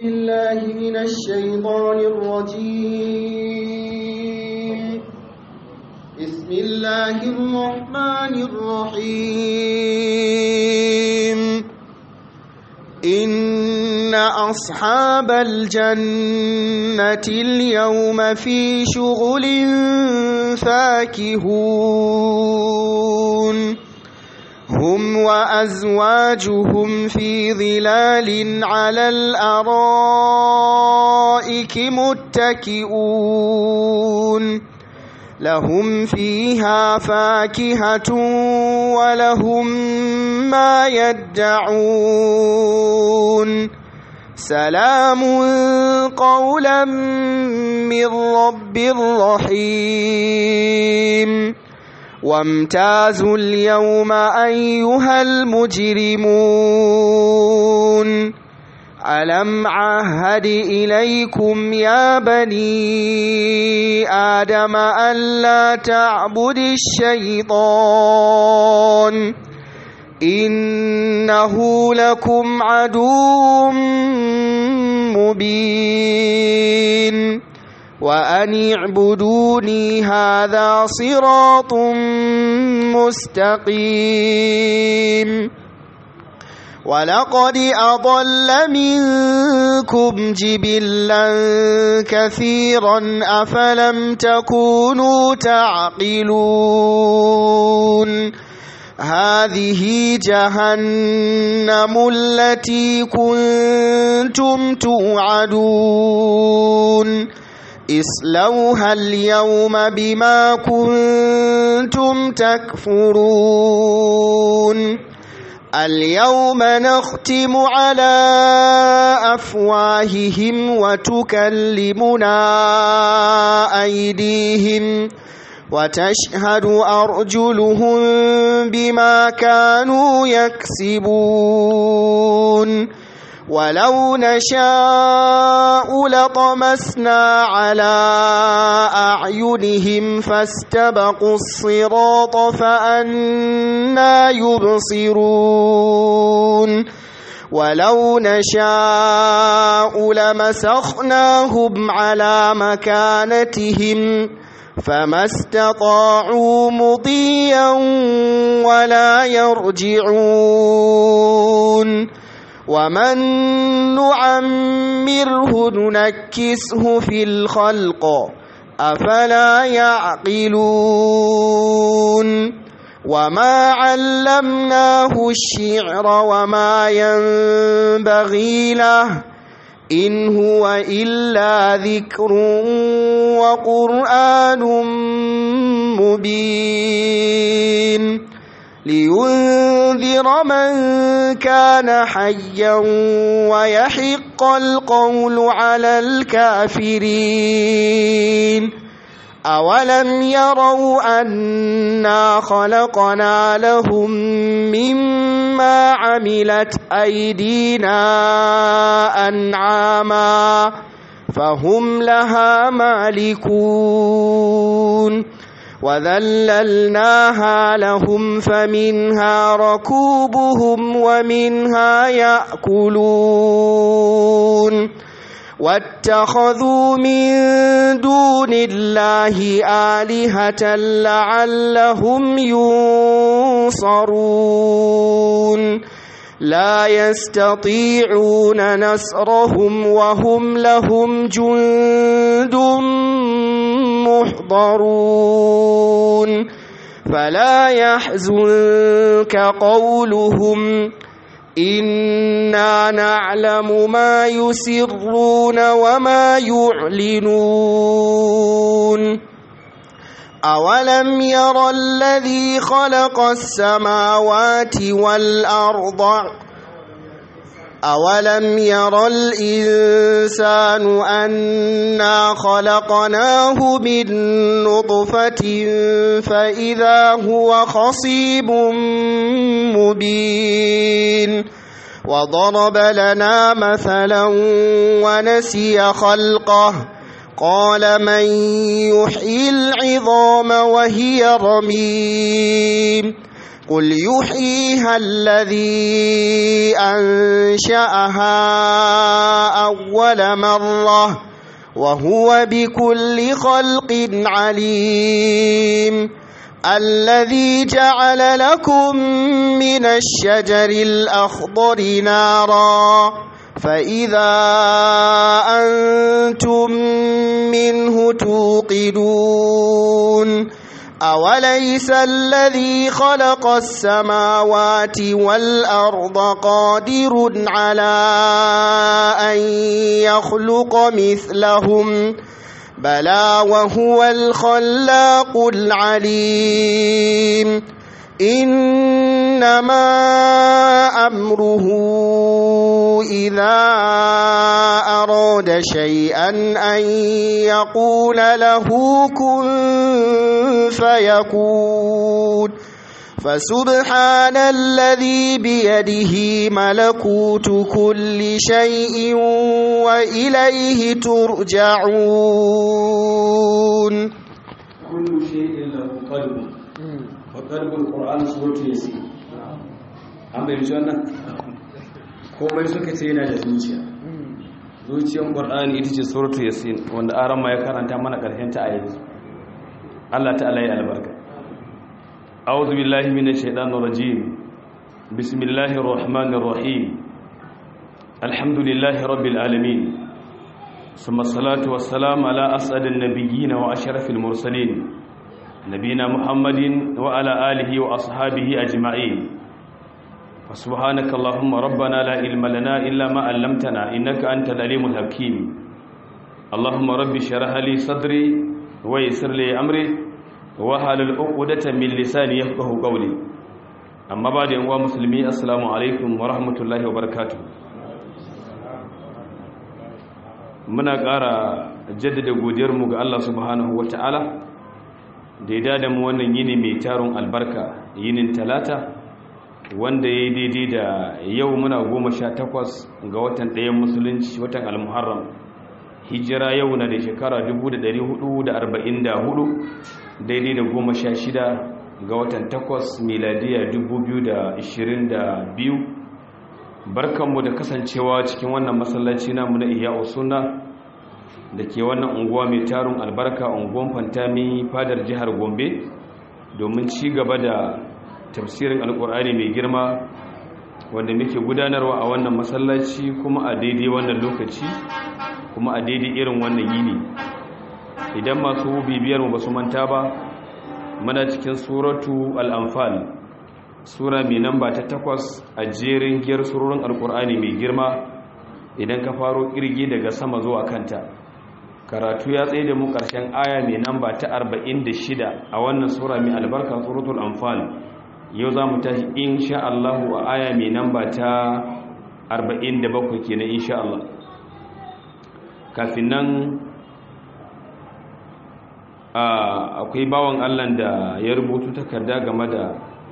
بالله من الشيطان الرجيم بسم الله الرحمن الرحيم إن أصحاب الجنة اليوم في شغل فاكهون هم وأزواجهم في ظلال على الأرائك متكئون لهم فيها فاكهة ولهم ما يدعون سلام قولا من رب رحيم وامتازوا اليوم أيها المجرمون ألم عهد إليكم يا بني آدم ألا تعبد الشيطان إنه لكم عدو مبين وأن اعبدوني هذا صراط مستقيم ولقد أضل منكم جبلا كثيرا أفلم تكونوا تعقلون هذه جهنم التي كنتم توعدون اصلوها اليوم بما كنتم تكفرون اليوم نختم على أفواههم وتكلمنا أيديهم وتشهد أرجلهم بما كانوا يكسبون ولو نشاء لطمسنا على أعينهم فاستبقوا الصراط فأنا يبصرون ولو نشاء لمسخناهم على مكانتهم فما استطاعوا مضيا ولا يرجعون ومن نعمره ننكسه في الخلق أفلا يعقلون وما علمناه الشعر وما ينبغي له إن هو إلا ذكر وقرآن مبين لينذر من كان حيا ويحق القول على الكافرين أولم يروا أنا خلقنا لهم مما عملت أيدينا أنعاما فهم لها مالكون وذللناها لهم فمنها ركوبهم ومنها يأكلون واتخذوا من دون الله آلهة لعلهم ينصرون لا يستطيعون نصرهم وهم لهم جند محضرون فلا يحزنك قولهم إنا نعلم ما يسرون وما يعلنون أولم ير الذي خلق السماوات والأرض أولم ير الإنسان أنا خلقناه من نطفة فإذا هو خصيب مبين وضرب لنا مثلا ونسي خلقه قال من يحيي العظام وهي رميم قل يحييها الذي أنشأها أول مرة وهو بكل خلق عليم الذي جعل لكم من الشجر الأخضر نارا فإذا أنتم منه توقدون أوليس الذي خلق السماوات والأرض قادر على أن يخلق مثلهم بلى وهو الخلاق العليم إنما أمره إذا أراد شيئا أن يقول له كن فيكون فسبحان الذي بيده ملكوت كل شيء وإليه ترجعون كل شيء له قلب وقلب القرآن سورة ياسين an bai wannan komai suka ce yana da zuciya zuciyar ƙwar'ani ita ce suratu yasin wanda aran ma ya karanta mana ƙarshen ta a yanzu Allah ta'ala ya albarka a'udhu billahi minash shaitanir rajim bismillahir rahmanir rahim alhamdulillahi rabbil alamin ثم الصلاة والسلام على أسعد النبيين وأشرف المرسلين نبينا محمد وعلى آله وأصحابه أجمعين وسبحانك اللهم ربنا لا علم لنا إلا ما علمتنا إنك أنت العليم الحكيم اللهم رب اشرح لي صدري ويسر لي أمري وحلل عقدة من لساني يفقه قولي أما بعد أيها المسلمين السلام عليكم ورحمة الله وبركاته muna ƙara jaddada godiyarmu ga Allah subhanahu wata'ala da ya dada mu wannan yini mai tarun albarka yinin talata wanda ya yi daidai da yau muna goma sha takwas ga watan ɗayan musulunci watan almuharram hijira yau na da shekara 444 daidai da goma sha shida ga watan takwas miladiya 2022 barkanmu da kasancewa cikin wannan masallaci namu na iya sunna da ke wannan unguwa mai tarun albarka unguwan fantami fadar jihar gombe domin ci gaba da tafsirin alkur'ani mai girma wanda muke gudanarwa a wannan masallaci kuma a daidai wannan lokaci kuma a daidai irin wannan yini idan masu bibiyar mu basu manta ba muna cikin suratu al-anfal sura mai namba ta takwas a jerin giyar surorin alkur'ani mai girma idan ka faro kirgi daga sama zuwa kanta karatu ya tsaye da mu ƙarshen aya mai namba ta 46 a wannan sura mai albarka suratul anfal yau za mu tashi insha Allah a aya mai namba ta 47 kenan insha Allah kafin nan akwai bawan Allah da ya rubutu takarda game da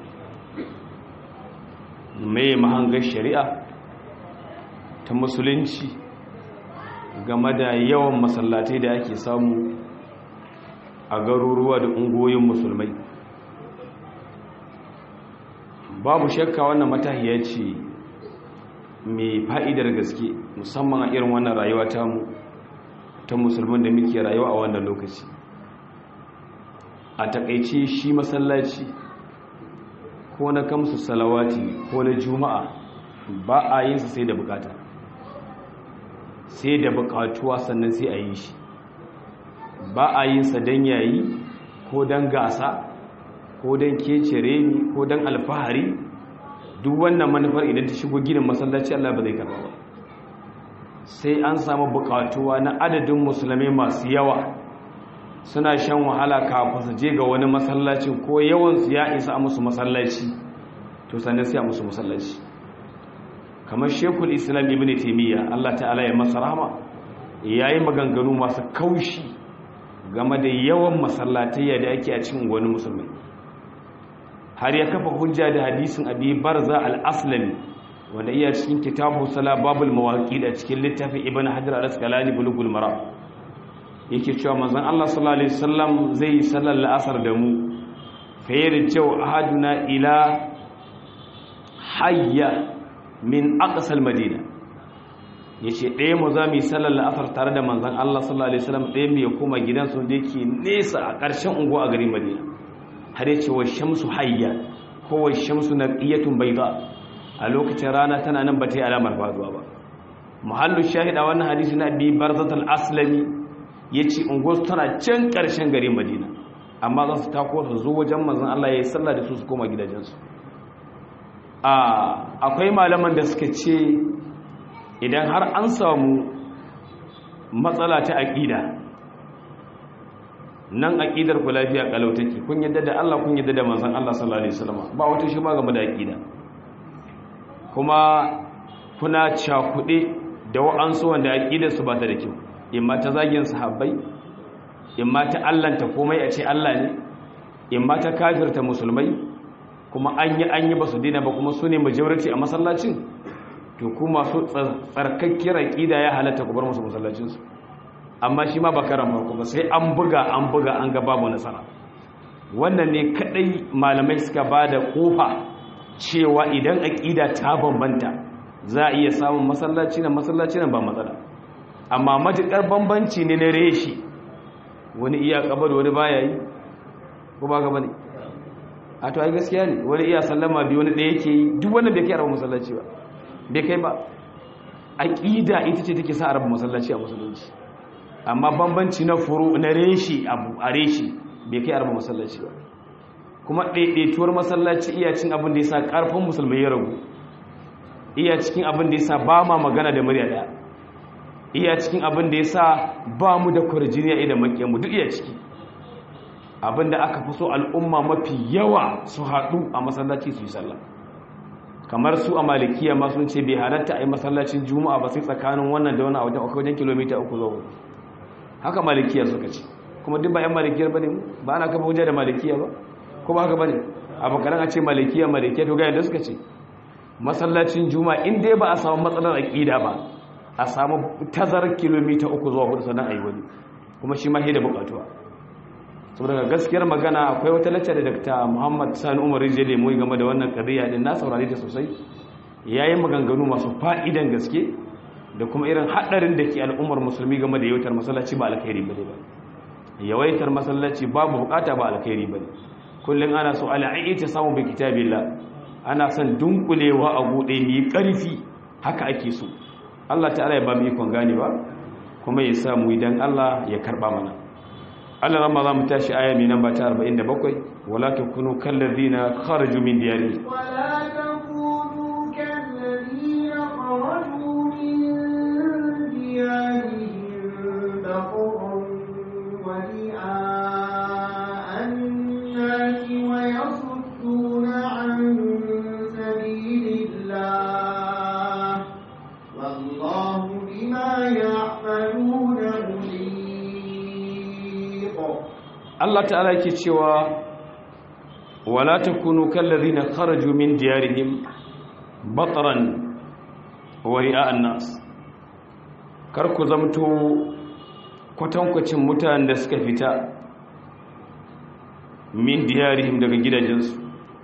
mai mahangar shari'a ta musulunci game da yawan masallatai da ake samu a garuruwa da ungoyin musulmai babu shakka wannan matahiya ce mai fa'idar gaske musamman a irin wannan rayuwa ta mu ta musulman da muke rayuwa a wannan lokaci a takaice shi masallaci ko na kamsu salawati ko na juma'a ba a yin sa sai da bukata sai da bukatuwa sannan sai a yi shi ba a yin sa don yayi ko don gasa ko don kecere ni ko don alfahari duk wannan manufar idan ta shigo ginin masallaci Allah ba zai karba ba sai an samu bukatuwa na adadin musulmai masu yawa suna shan wahala kafin su je ga wani masallacin ko yawansu ya isa a musu masallaci to sannan sai a musu masallaci kamar shekul islam ibn taimiyya Allah ta'ala ya masa rahama yayi maganganu masu kaushi game da yawan masallatai da ake a cikin wani musulmai har ya kafa hujja da hadisin abi barza al-aslami wanda iya cikin kitabu sala babul mawaqid a cikin littafin ibn hajar al-asqalani bulugul maram yake cewa manzon Allah sallallahu alaihi wasallam zai sallar la'asar da mu fayarjau ahaduna ila hayya min aqsal madina yace ɗaya mu za mu yi sallar la'asar tare da manzon Allah sallallahu alaihi wasallam ɗaya mu ya koma gidansu da yake nesa a ƙarshen unguwa a garin Madina har yace wa shamsu hayya ko wa shamsu naqiyatun bayda a lokacin rana tana nan ba ta yi alamar faduwa ba muhallu shahida wannan hadisi na bi barzatul aslami yace unguwar tana can ƙarshen garin Madina amma za su tako su zo wajen manzon Allah ya yi sallah da su su koma gidajensu akwai malaman da suka ce idan har an samu matsala ta aƙida nan aƙidar ku lafiya kalau take kun yadda da Allah kun yadda da manzon Allah sallallahu alaihi wasallam ba wata shi ma game da aƙida kuma kuna cakuɗe da wa'ansu wanda aƙidar su ba ta da kyau imma ta zagin sahabbai imma ta allanta komai a ce Allah ne imma ta kafirta musulmai kuma an yi an yi ba su dina ba kuma su ne majority a masallacin to ku masu tsarkakkiyar aƙida ya halatta ku bar musu masallacinsu amma shi ma ba karan farko ba sai an buga an buga an ga babu nasara wannan ne kadai malamai suka ba da kofa cewa idan aƙida ta bambanta za a iya samun masallaci na masallaci na ba matsala amma matuƙar bambanci ne na reshi wani iya kabar wani baya yi ko ba gaba ne a to ai gaskiya ne wani iya sallama bi wani ɗaya yake yi duk wannan bai kai araba masallaci ba bai kai ba aqida ita ce take sa araba masallaci a musulunci amma bambanci na furu na reshi abu a reshi bai kai araba masallaci ba kuma ɗaiɗaituwar masallaci iya cin abin da yasa ƙarfin musulmai ya ragu iya cikin abin da yasa ba ma magana da murya ɗaya iya cikin abin da yasa ba mu da kwarjiniya idan makiyanmu duk iya ciki abinda aka fi so al'umma mafi yawa su haɗu a masallaci su yi sallah kamar su a malikiya ma sun ce bai halatta a yi masallacin juma'a ba sai tsakanin wannan da wani a wajen wajen kilomita uku zuwa haka malikiya suka ce kuma duk ba 'yan malikiyar ba ne ba ana kafa hujja da malikiya ba kuma haka ba ne a bakaran a ce malikiya malikiya to ga yadda suka ce masallacin juma'a in dai ba a samu matsalar aƙida ba a samu tazarar kilomita uku zuwa hudu sannan a yi wani kuma shi ma da buƙatuwa saboda gaskiyar magana akwai wata lacca da Dr. Muhammad Sani Umar Rijele mu game da wannan kadiya din na saurare ta sosai yayin maganganu masu fa'idan gaske da kuma irin hadarin da ke al'ummar musulmi game da yawaitar masallaci ba alkhairi bane ba yawaitar masallaci babu bukata ba alkhairi bane kullun ana so al'ayi ta samu bi kitabillah ana son dunkulewa a bude mai karfi haka ake so Allah ta'ala ya ba mu ikon gane ba kuma ya sa mu idan Allah ya karba mana Allah ramma za mu tashi aya mai namba ta 47 wala takunu kallazina kharaju min diyarihim ولا تكونوا كالذين خرجوا من ديارهم بطرا ورئاء الناس ويصدون عن سبيل الله والله بما يعملون محيط Allah ta'ala yake cewa wala takunu kallazina kharaju min diyarihim batran wa ri'a'an nas kar ku zamto kwatankwacin mutanen da suka fita min diyarihim daga gidajensu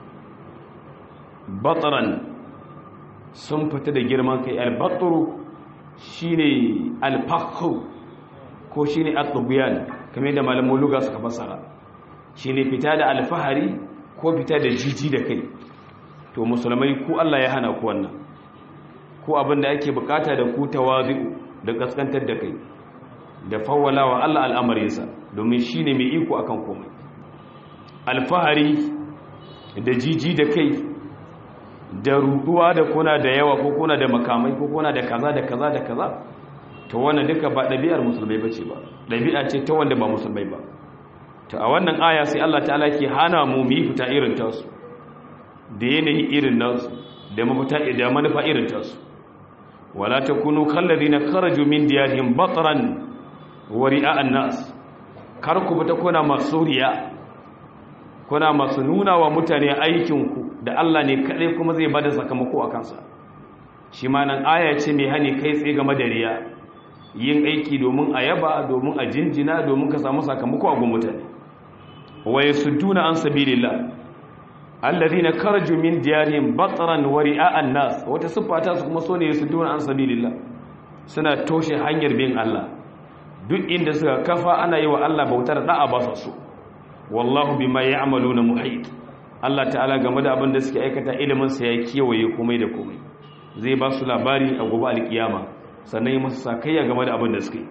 batran sun fita da girman kai al-batru shine al-fakhu ko shine at-tubyan kamar da malamin luga suka fassara shine fita da alfahari ko fita da jiji da kai to musulmai ku Allah ya hana ku wannan ko abin da ake bukata da ku tawazu da kaskantar da kai da fawwalawa Allah al'amarinsa domin shine mai iko akan komai alfahari da jiji da kai da ruduwa da kuna da yawa ko kuna da makamai ko kuna da kaza da kaza da kaza to wannan duka ba ɗabi'ar musulmai ba ce ba ɗabi'a ce ta wanda ba musulmai ba to a wannan aya sai Allah ta'ala ke hana mu mu yi fita irin tasu da yanayi irin nasu da mafita da manufa irin tasu wala takunu kallazina kharaju min diyarihim batran wa ri'a'an nas kar ku fita kuna masuriya kuna masu nuna wa mutane aikinku da Allah ne kaɗai kuma zai bada sakamako a kansa shi ma nan aya ce mai hani kai tsaye game da riya yin aiki domin a yaba domin a jinjina domin ka samu sakamako a gun mutane wa yasudduna an sabilillah alladhina kharaju min diyarihim batran wa ri'a'an nas wata sifata su kuma sone yasudduna an sabilillah suna toshe hanyar bin Allah duk inda suka kafa ana yi wa Allah bautar da'a ba su wallahu bima ya'maluna muhit Allah ta'ala game da abin da suke aikata ilimin sa ya kiyaye komai da komai zai ba su labari a gobe alkiyama sannan yi musu sakayya game da abin da suke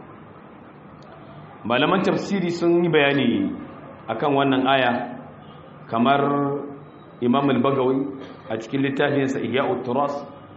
malaman tafsiri sun yi bayani akan wannan aya kamar imam al-bagawi a cikin littafinsa ihya'ut turas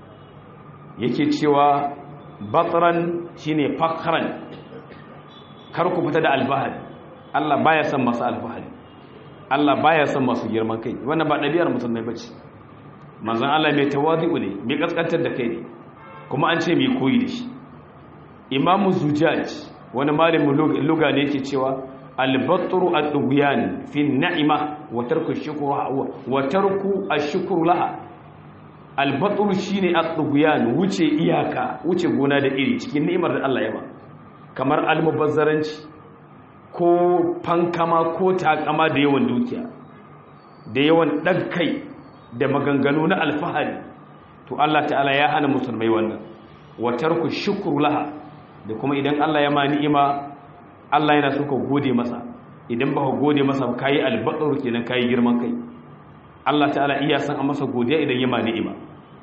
yake cewa batran shine fakran kar ku fita da alfahari Allah baya son masu alfahari Allah baya son masu girman kai wannan ba ɗabi'ar musulmai bace manzon Allah mai tawazi'u ne mai kaskantar da kai ne kuma an ce mai koyi da shi imamu zujaj wani malamin luga ne yake cewa albatru ad-dughyan fi an-na'ima wa tarku ash-shukru wa tarku ash-shukru laha albatru shine ad-dughyan wuce iyaka wuce gona da iri cikin ni'imar da Allah ya ba kamar almubazzaranci ko fankama ko takama da yawan dukiya da yawan ɗagkai da maganganu na alfahari to Allah ta'ala ya hana musulmai wannan watar ku shukuru laha da kuma idan Allah ya ma ni'ima Allah yana so ka gode masa idan ba ka gode masa ba kayi albatsar kenan kayi girman kai Allah ta'ala iya san a masa godiya idan ya ma ni'ima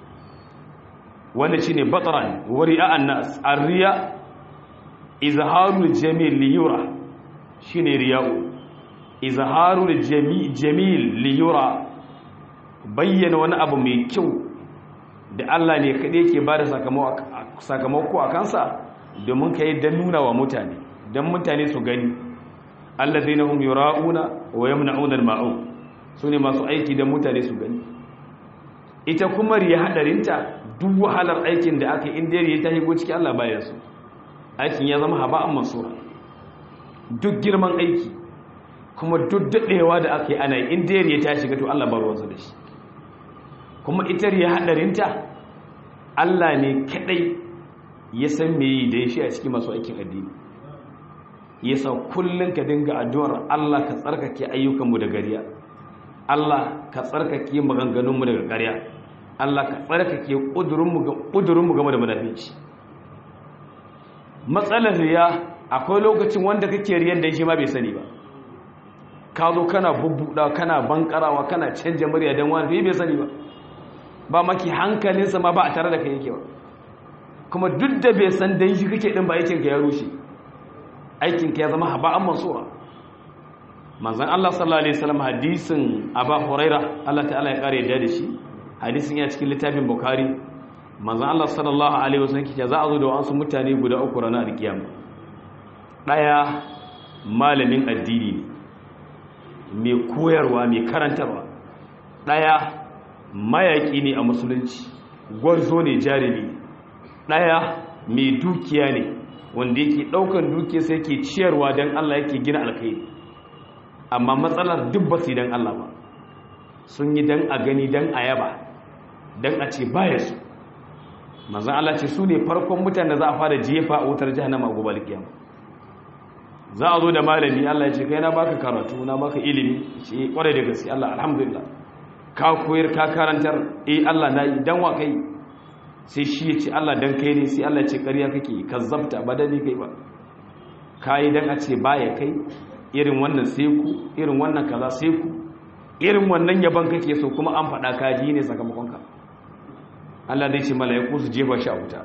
wanda shine batran wari'a an-nas ar-riya izharul jamil liyura shine riya'u izharul jamil liyura bayyana wani abu mai kyau da Allah ne kaɗai ke ba da sakamako a kansa domin ka yi don nuna wa mutane don mutane su gani Allah zai na hun yura'una wa yamna'una al-ma'un su ne masu aiki don mutane su gani ita kuma riya hadarinta duk wahalar aikin da aka inda riya ta higo ciki Allah baya su aikin ya zama haba'an mansura duk girman aiki kuma duk daɗewa da aka yi ana yi inda riya ta shiga to Allah ba ruwansa da shi kuma ita riya hadarinta Allah ne kadai ya san me yi da ya shi a cikin masu aikin addini ya sa kullum ka dinga addu'ar Allah ka tsarkake ayyukanmu da gariya Allah ka tsarkake maganganunmu daga ƙarya Allah ka tsarkake ƙudurinmu game da munafici matsalar riya akwai lokacin wanda kake riyan da shi ma bai sani ba ka zo kana bubbuɗa kana bankarawa kana canja murya don wani bai sani ba ba maki hankalinsa ma ba a tare da kai yake ba kuma duk da bai san dan shi kake din ba aikinka ya rushe aikinka ya zama haba'an mansura manzon Allah sallallahu alaihi wasallam hadisin Aba Huraira Allah ta'ala ya kare da shi hadisin ya cikin littafin Bukhari manzon Allah sallallahu alaihi wasallam kike za a zo da wasu mutane guda uku ranar alkiyama daya malamin addini ne mai koyarwa mai karantarwa daya mayaki ne a musulunci gwarzo ne jarumi ɗaya mai dukiya ne wanda yake ɗaukan dukiya sai ke ciyarwa don Allah yake gina alkai amma matsalar duk ba su don Allah ba sun yi don a gani don a yaba don a ce baya su manzan Allah ce su ne farkon mutane za a fara jefa a wutar jihannama a gobe alkiyama za a zo da malami Allah ya ce kai na baka karatu na baka ilimi ce kwarai da gaske Allah alhamdulillah ka koyar ka karantar eh Allah na yi dan wa kai sai shi ya ce Allah dan kai ne sai Allah ya ce ƙarya kake kazzabta ba dani kai ba kai dan a ce baya kai irin wannan sai ku irin wannan kaza sai ku irin wannan yaban kake so kuma an faɗa ka ji ne sakamakon ka Allah zai ce mala'iku su jefa shi a wuta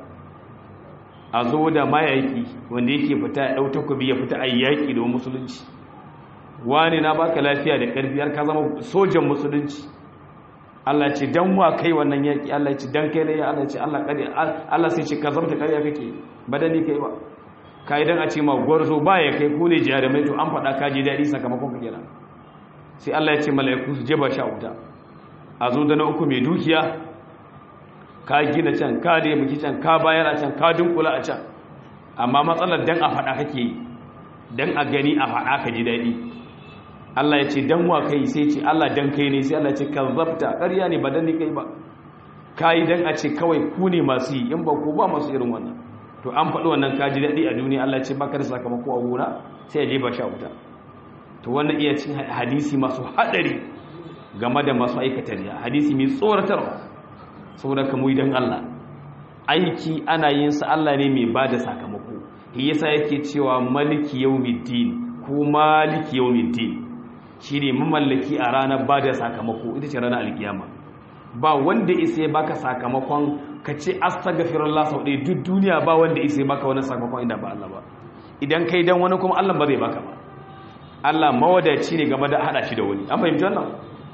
a zo da mayaki wanda yake fita ya ɗau takobi ya fita a yaƙi da musulunci wani na baka lafiya da ƙarfi har ka zama sojan musulunci Allah ce dan wa kai wannan yaki Allah ce dan kai ne ya Allah ce Allah kare Allah sai ce ka zamta kariya kake badani kai ba kai dan a ce ma gwarzo ba ya kai ku ne jarumai to an faɗa ka ji dadi sakamakon ka kenan sai Allah ya ce mala'iku su jeba sha wuta a zo da na uku mai dukiya ka gina can ka da miki can ka bayar a can ka dunkula a can amma matsalar dan a faɗa kake yi dan a gani a faɗa ka ji dadi Allah ya ce dan wa kai sai ce Allah dan kai ne sai Allah ya ce kazzabta ƙarya ne ba dan ni kai ba kai dan a ce kawai ku ne masu yi in ba ku ba masu irin wannan to an faɗi wannan kaji daɗi a duniya Allah ya ce baka da sakamako a gona sai ya jefa sha wuta to wannan iya cin hadisi masu hadari game da masu aikata riya hadisi mai tsoratarwa saboda ka mu idan Allah aiki ana yin sa Allah ne mai bada sakamako shi yasa yake cewa maliki yawmiddin ko maliki yawmiddin shine mamallaki a ranar bada sakamako ita ce ranar alkiyama ba wanda isa ya baka sakamakon ka ce astaghfirullah sau ɗaya duk duniya ba wanda isa ya baka wani sakamakon inda ba Allah ba idan kai dan wani kuma Allah ba zai baka ba Allah mawadaci ne game da hada shi da wani an fahimci wannan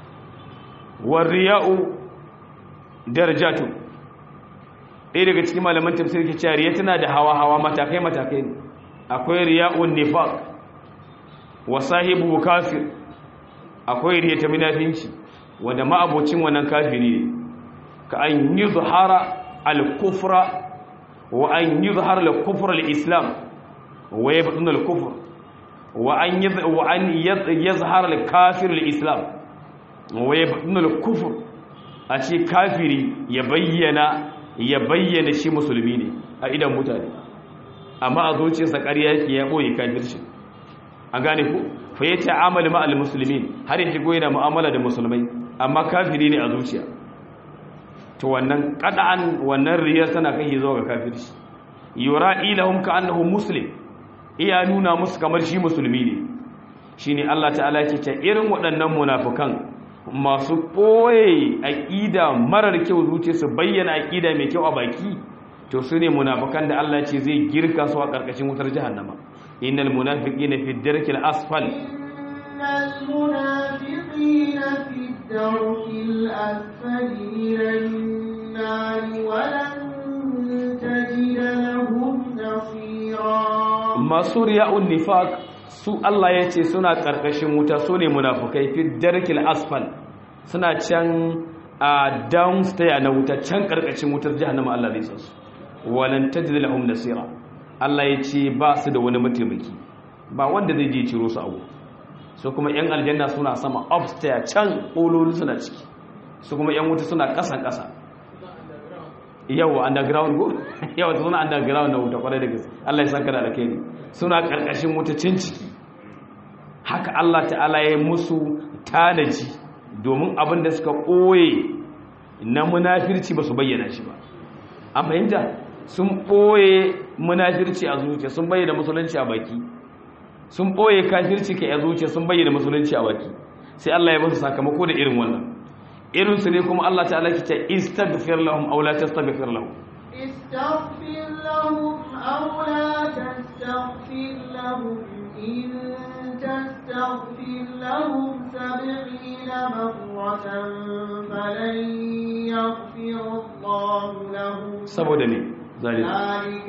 wariya'u darajatu ɗaya daga cikin malaman tafsir ke cewa riya tana da hawa-hawa matakai-matakai akwai riya'un nifaq wa sahibu kafir akwai riya ta munafinci wanda ma'abocin wannan kafiri ne ka an yi zuhara al-kufra wa an yi zuhara al-kufra al-islam wa ya faɗin al-kufra wa an yi zuhara al-kafir al-islam wa ya faɗin al-kufra a ce kafiri ya bayyana ya bayyana shi musulmi ne a idan mutane amma a zuciyarsa ƙarya yake ya ɓoye kafirci an gane ku fa ya ta'amali ma'al musulmi har ya shigo yana mu'amala da musulmai amma kafiri ne a zuciya to wannan qad'an wannan riyar tana kai zuwa ga kafirci yura ilahum ka annahu muslim iya nuna musu kamar shi musulmi ne shine Allah ta'ala yake ta irin waɗannan munafukan masu ɓoye aƙida marar kyau zuciya su bayyana aƙida mai kyau a baki to su ne munafukan da Allah ce zai girka su a ƙarƙashin wutar jahannama innal munafiqina fi darkil asfal innal munafiqina fi darkil asfal minan nar wa lan tajid lahum nasira masu riya'un nifaq su Allah ya ce suna ƙarƙashin wuta su ne munafukai fi darkil asfal suna can a downstairs na wuta can ƙarƙashin wutar jahannama Allah zai san su walan tajid lahum nasira Allah ya ce ba su da wani mataimaki ba wanda zai je ciro su abu su kuma yan aljanna suna sama upstairs can ƙololi suna ciki su kuma yan wuta suna ƙasan ƙasa yawa underground go yawa suna underground na wuta kwarai da gaske Allah ya saka da alkhairi suna karkashin wuta cin ciki haka Allah ta'ala ya musu tanaji domin abin da suka koye na munafirci ba su bayyana shi ba an fahimta sun boye munafirci a zuciya sun bayyana musulunci a baki sun boye kafirci kai a zuciya sun bayyana musulunci a baki sai Allah ya musu sakamako da irin wannan irinsu ne kuma Allah ta'ala ke ce istaghfir lahum aw la tastaghfir lahum استغفر لهم أو لا تستغفر لهم إن تستغفر لهم سبعين مرة فلن يغفر الله لهم saboda ne zalika ذلك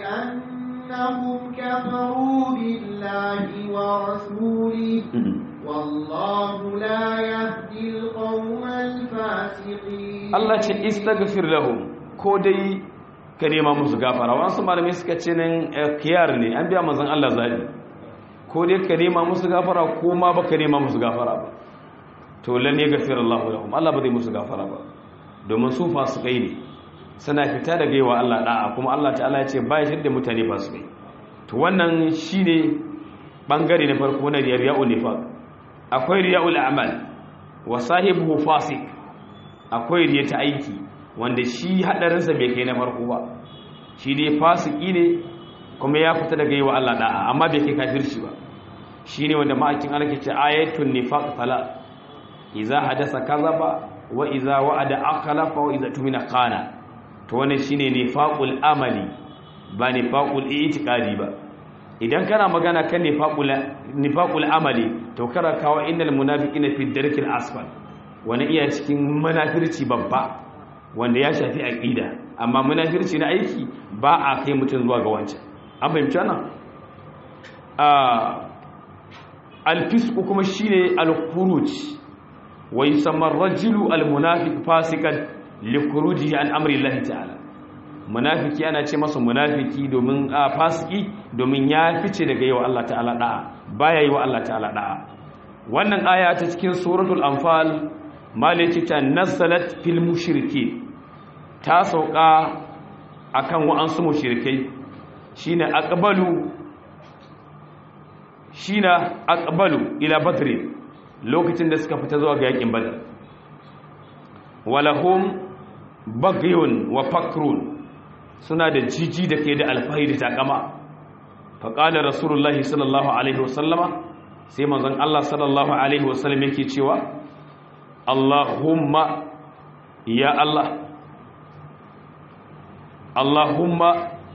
بأنهم كفروا بالله ورسوله والله لا يهدي القوم الفاسقين Allah ce istaghfir lahum ko dai ka nema musu gafara wasu malamai suka ce nan kiyar ne an biya manzon Allah zabi ko dai ka nema musu gafara ko ma baka nema musu gafara ba to lan ya gafir Allah lahum Allah ba zai musu gafara ba domin su fasikai ne suna fita daga yawa Allah da'a kuma Allah ta'ala ya ce ba ya shirya mutane fasikai to wannan shine bangare na farko na riya'ul nifaq akwai riya'ul a'mal wa sahibuhu fasik akwai riya ta aiki wanda shi hadarinsa bai kai na farko ba shi dai fasiki ne kuma ya fita daga yi wa Allah da'a amma bai kai kafirci ba shi ne wanda ma'aikin Allah ke ce ayatun nifaq tala iza hadasa kazaba wa iza wa'ada akhlafa wa iza tumina qana to wannan shine nifaqul amali ba nifaqul i'tiqadi ba idan kana magana kan nifaqul nifaqul amali to kara kawo innal munafiqina fi darkil asfal wani iya cikin munafirci babba wanda ya shafi aqida amma munafirci na aiki ba a kai mutum zuwa ga wancan an fahimci wannan al-fisq kuma shine al-khuruj wa yusamma ar-rajulu al-munafiq fasikan li khurujihi an amri Allah ta'ala munafiki ana ce masa munafiki domin fasiki domin ya fice daga yawa Allah ta'ala da'a baya yi wa Allah ta'ala da'a wannan aya ta cikin suratul anfal maliki ta nazalat fil mushriki ta sauka akan wa'ansu mushrikai shine aqbalu shine aqbalu ila badr lokacin da suka fita zuwa ga yakin badr walahum bagyun wa fakrun suna da jiji da ke da alfahari da takama faƙalar rasulullahi sallallahu alaihi wasallama sai manzon Allah sallallahu alaihi wasallam yake cewa Allahumma ya Allah Allahumma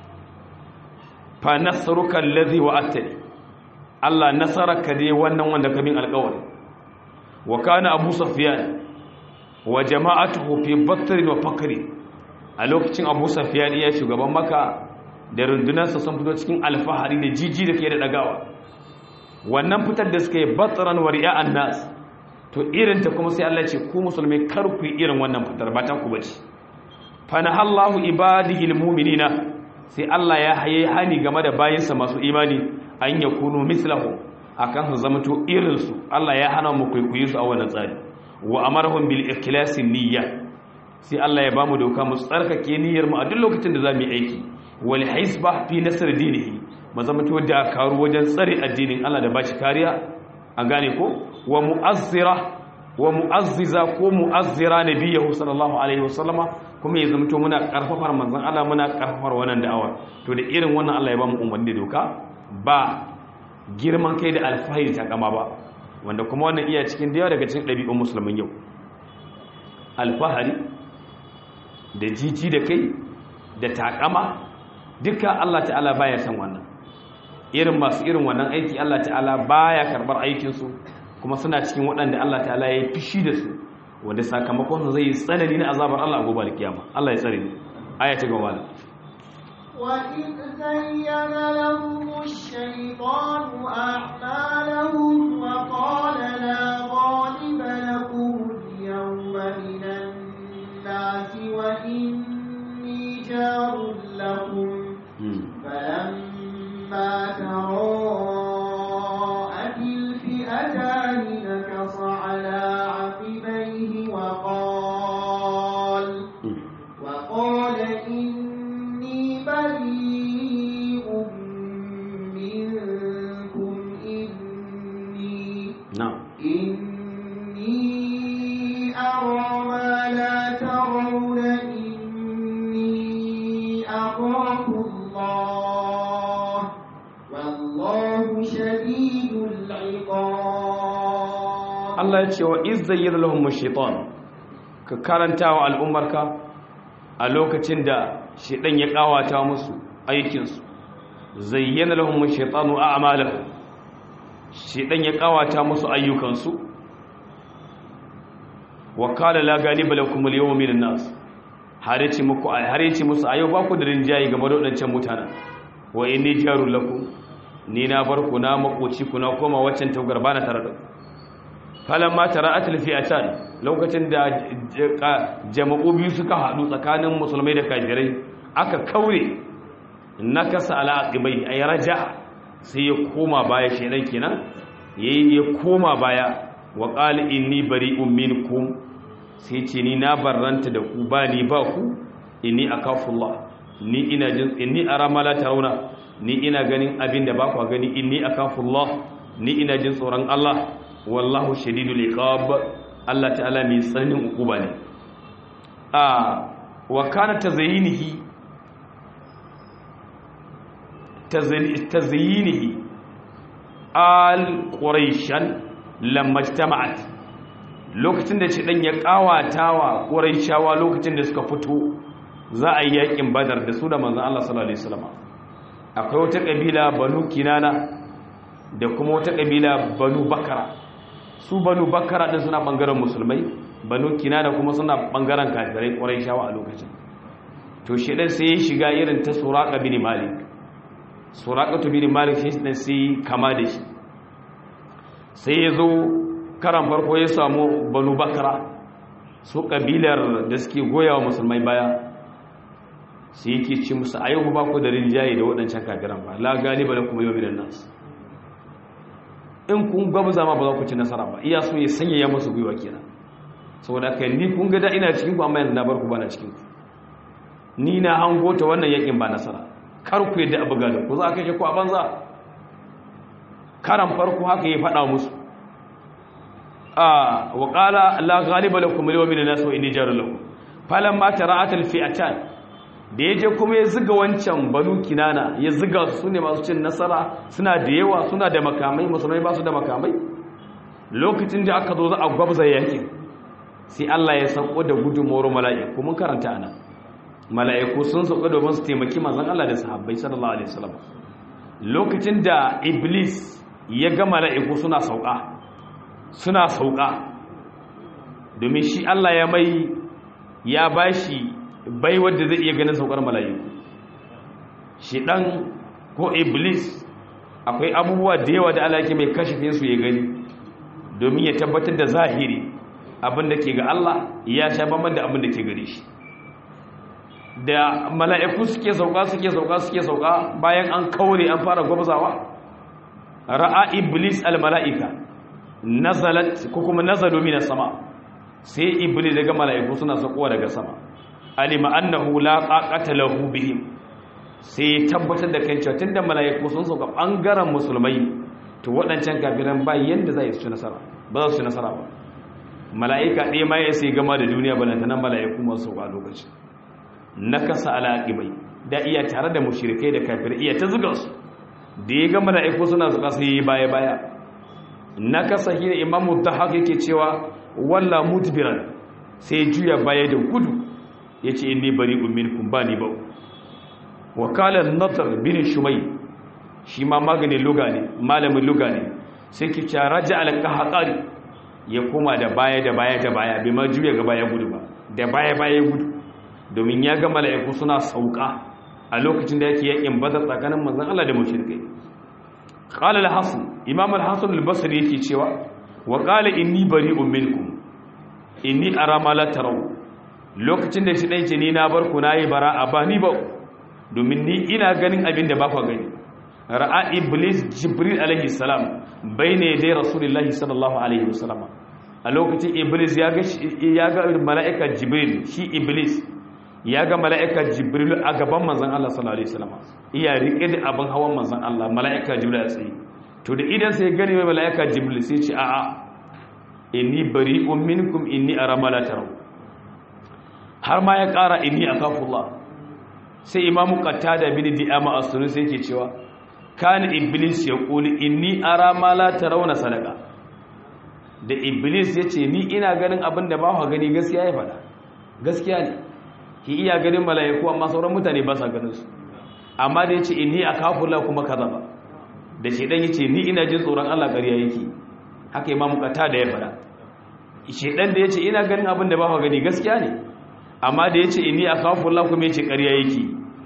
fa nasruka allazi wa'adtani Allah nasaraka dai wannan wanda ka min alƙawari wa kana Abu Sufyan wa jama'atuhu fi batr wa fakri a lokacin Abu Sufyan ya shugaban Makka da rundunarsa sun fito cikin alfahari da jiji da ke da dagawa wannan fitar da suka yi batran wa ri'a'an nas to irin ta kuma sai Allah ya ce ku musulmai kar ku yi irin wannan fitar ba ta ku bace fa nahallahu ibadihi almu'minina sai Allah ya haye hani game da bayinsa masu imani an yakunu mislahu akan su zama to irin su Allah ya hana mu kwaikwayi su a wannan tsari wa amarhum bil ikhlasi niyya sai Allah ya bamu doka mu tsarkake niyyar mu a duk lokacin da zamu yi aiki wal hisba fi nasr dinihi mu zama to da karu wajen tsare addinin Allah da bashi kariya an gane ko wa mu'azzira wa mu'azziza ko mu'azzira nabiyahu sallallahu alaihi wasallama kuma ya zama to muna karfafar manzon Allah muna karfafar wannan da'awa to da irin wannan Allah ya bamu umarni da doka ba girman kai da alfahari ta kama ba wanda kuma wannan iya cikin da yawa daga cikin ɗabi'un musulmin yau alfahari da jiji da kai da takama duka Allah ta'ala baya san wannan irin masu irin wannan aiki Allah ta'ala baya karbar aikinsu kuma suna cikin waɗanda Allah ta'ala ya yi fishi da su wanda sakamakon zai yi tsanani na azabar Allah gobe da kiyama Allah ya tsare ni aya ta gaba وإذ زين لهم الشيطان أعمالهم وقال لا غالب لكم اليوم من الناس وإني جار لكم فلما تراءت الفئتان نكص على عقبيه وقال وقال إني بريء منكم إني na'am إني أرى ما لا ترون إني أخاف الله والله شديد العقاب Allah ya ce wa izzayyir lahum shaitan ka karanta wa al'ummarka a lokacin da shaitan ya kawata musu aikinsu zayyana lahum shaitanu a'malahum shaitan ya kawata musu ayyukansu wa qala la ghaliba lakum al-yawma minan nas har yace muku har yace musu ayo ba ku da rinjayi game da wadancan mutanen wa inni jarul lakum ni na bar ku na makoci ku na koma waccan taugar bana tare da ku falamma tara'atul fi'atan lokacin da jama'u biyu suka haɗu tsakanin musulmai da kafirai aka kaure nakasa ala aqibai ay raja sai ya koma baya shedan kenan yayi ya koma baya wa qala inni bari'un minkum sai ce ni na barranta da ku ba ni ba ku inni akafullah ni ina jin inni ara ma la tarawna ni ina ganin abin da ba ku gani inni akafullah ni ina jin tsoron Allah wallahu shadidul iqab Allah ta'ala mai tsananin ukuba ne a wa kana tazayyinihi tazayyinihi al quraishan lamma ijtama'at lokacin da shedan ya kawatawa quraishawa lokacin da suka fito za a yi yakin badar da su da manzon Allah sallallahu alaihi wasallam akwai wata kabila banu kinana da kuma wata kabila banu bakara su banu bakara din suna bangaren musulmai banu kinana kuma suna bangaren kafirai ƙwarai shawa a lokacin to shedan sai ya shiga irin ta suraka bin malik suraka to bin malik shi ne sai kama da shi sai ya zo karan farko ya samu banu bakara su kabilar da suke goya wa musulmai baya sai yake ci musu a yau ba ku da rinjaye da waɗancan kafiran ba la galiba da kuma yau minan nasu in kun gwabza ma ba za ku ci nasara ba iya so ya sanya ya masu gwiwa kenan saboda kai ni kun ga da ina cikin ku amma yanzu na bar ku bana cikin ku ni na hango ta wannan yakin ba nasara kar ku yadda abu ga da ku za ka kashe ku a banza karan farko haka ya faɗa musu a wa qala la ghaliba lakum al-yawma min an-nas wa inni jarul lakum falamma tara'at al-fi'atan da yaje kuma ya ziga wancan banu kinana ya ziga su ne masu cin nasara suna da yawa suna da makamai musulmai ba su da makamai lokacin da aka zo za a gwabza yakin sai Allah ya sauko da gudunmawar mala'iku mun karanta ana mala'iku sun sauka domin su taimaki manzon Allah da sahabbai sallallahu alaihi wasallam lokacin da iblis ya ga mala'iku suna sauka suna sauka domin shi Allah ya mai ya bashi bai wanda zai iya ganin saukar mala'iku shi dan ko iblis akwai abubuwa da yawa da Allah yake mai kashifin su ya gani domin ya tabbatar da zahiri abin da ke ga Allah ya sha bamban da abin da ke gare shi da mala'iku suke sauka suke sauka suke sauka bayan an kaure an fara gwabzawa ra'a iblis al-mala'ika nazalat ko kuma nazalu minas sama sai iblis daga mala'iku suna saukowa daga sama alima annahu la qaqata lahu bihim sai tabbatar da kan cewa tunda mala'iku sun sauka bangaren musulmai to waɗancan kafiran ba yanda za su ci nasara ba za su ci nasara ba mala'ika ɗaya ma ya sai gama da duniya balantanan mala'iku masu sauka a lokacin na kasa alaƙibai da iya tare da mushirikai da kafir iya ta zuga su da ya ga mala'iku suna zuga su yi baya baya na kasa shi ne imamu ta haka yake cewa walla mutbiran sai juya baya da gudu ya ce inni bari ummin kun ba ni ba wakalar natar bin shumai shi ma maganin luga ne malamin luga ne sai ki ca raja alƙahaƙari ya koma da baya da baya da baya bai ma juya ga baya gudu ba da baya baya gudu domin ya ga mala'iku suna sauka a lokacin da yake yakin badar tsakanin manzon Allah da mushrikai qala al-hasan imam al-hasan al-basri yake cewa wa qala inni bari'un minkum inni ara ma la taraw lokacin da shi dai ce ni na bar ku nayi bara'a ba ni ba domin ni ina ganin abin da ba ku gani ra'a iblis jibril alaihi salam bayne dai rasulullahi sallallahu alaihi wasallam a lokacin iblis ya ga ya ga mala'ika jibril shi iblis ya ga mala'ika jibril a gaban manzan Allah sallallahu Alaihi wasallam iya riƙe da abin hawan manzan Allah mala'ika jibril a tsaye to da idan sai gani mai mala'ika jibril sai ce a'a inni bari minkum inni a ramala tarau har ma ya ƙara inni a kafullah sai imamu da bin di'ama a sunu sai ke cewa kana iblis ya ƙuli inni a ramala tarau na sadaka da iblis ya ce ni ina ganin abin da ba gani gaskiya ya faɗa gaskiya ne ki iya ganin mala'iku amma sauran mutane ba sa ganin su amma da yace inni akafullah kuma kaza ba da shedan yace ni ina jin tsoron Allah ƙarya yake haka imam kata da ya fara shedan da yace ina ganin abin da ba ka gani gaskiya ne amma da yace inni akafullah kuma yace ƙarya yake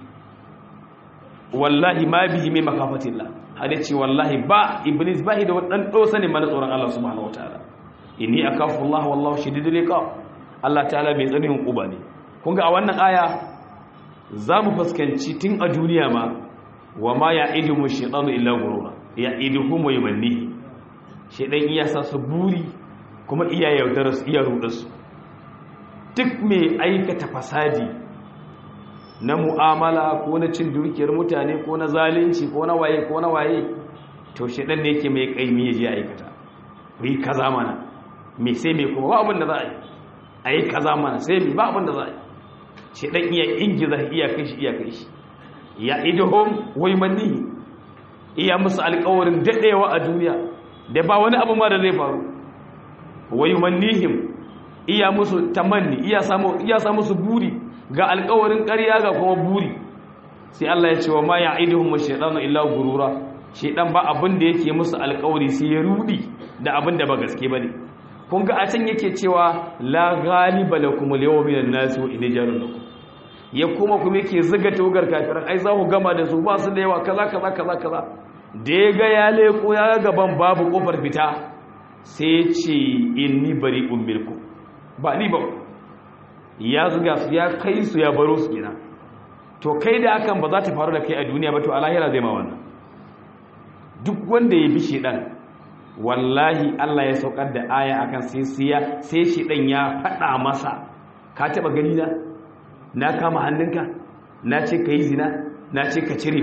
wallahi ma bihi min makafatillah hada ce wallahi ba iblis ba da wadan dosa ne mana tsoron Allah subhanahu wataala inni akafullah wallahu shadidul iqab Allah ta'ala mai tsanin kuba ne kun ga a wannan aya za mu fuskanci tun a duniya ma wa ma ya idu mu shaɗanu illa gurura ya idu kuma yi manni shaɗan iya sa su buri kuma iya yaudara su iya ruɗa su duk mai aikata fasadi na mu'amala ko na cin dukiyar mutane ko na zalunci ko na waye ko na waye to shaɗan ne yake mai ƙaimi ya je aikata ku yi kaza mana me sai mai kuma ba abin da za a yi a yi kaza mana sai mai ba abin da za a yi shi ɗan iya ingiza iya kai shi iya kai shi ya idahom wai manni iya musu alƙawarin daɗewa a duniya da ba wani abu ma da zai faru wai mannihim iya musu tamanni iya samu iya samu su buri ga alƙawarin ƙarya ga kuma buri sai Allah ya ce wa ma ya idahum shaytanu illa gurura shaytan ba abin da yake musu alƙawari sai ya rudi da abin da ba gaske bane kun ga a can yake cewa la ghaliba lakum al-yawma minan nas wa in lakum ya kuma kuma yake zuga togar kafiran ai za ku gama da su ba su da yawa kaza kaza kaza kaza da ya ga ya leko ya gaban babu kofar fita sai ya ce inni bari'un minkum ba ni ba ya zuga su ya kai su ya baro su gina to kai da hakan ba za ta faru da kai a duniya ba to a lahira zai ma wannan duk wanda ya bi shedan wallahi Allah ya saukar da aya akan sai siya sai shedan ya fada masa ka taba gani na na kama hannunka na ce ka yi zina na ce ka cire ba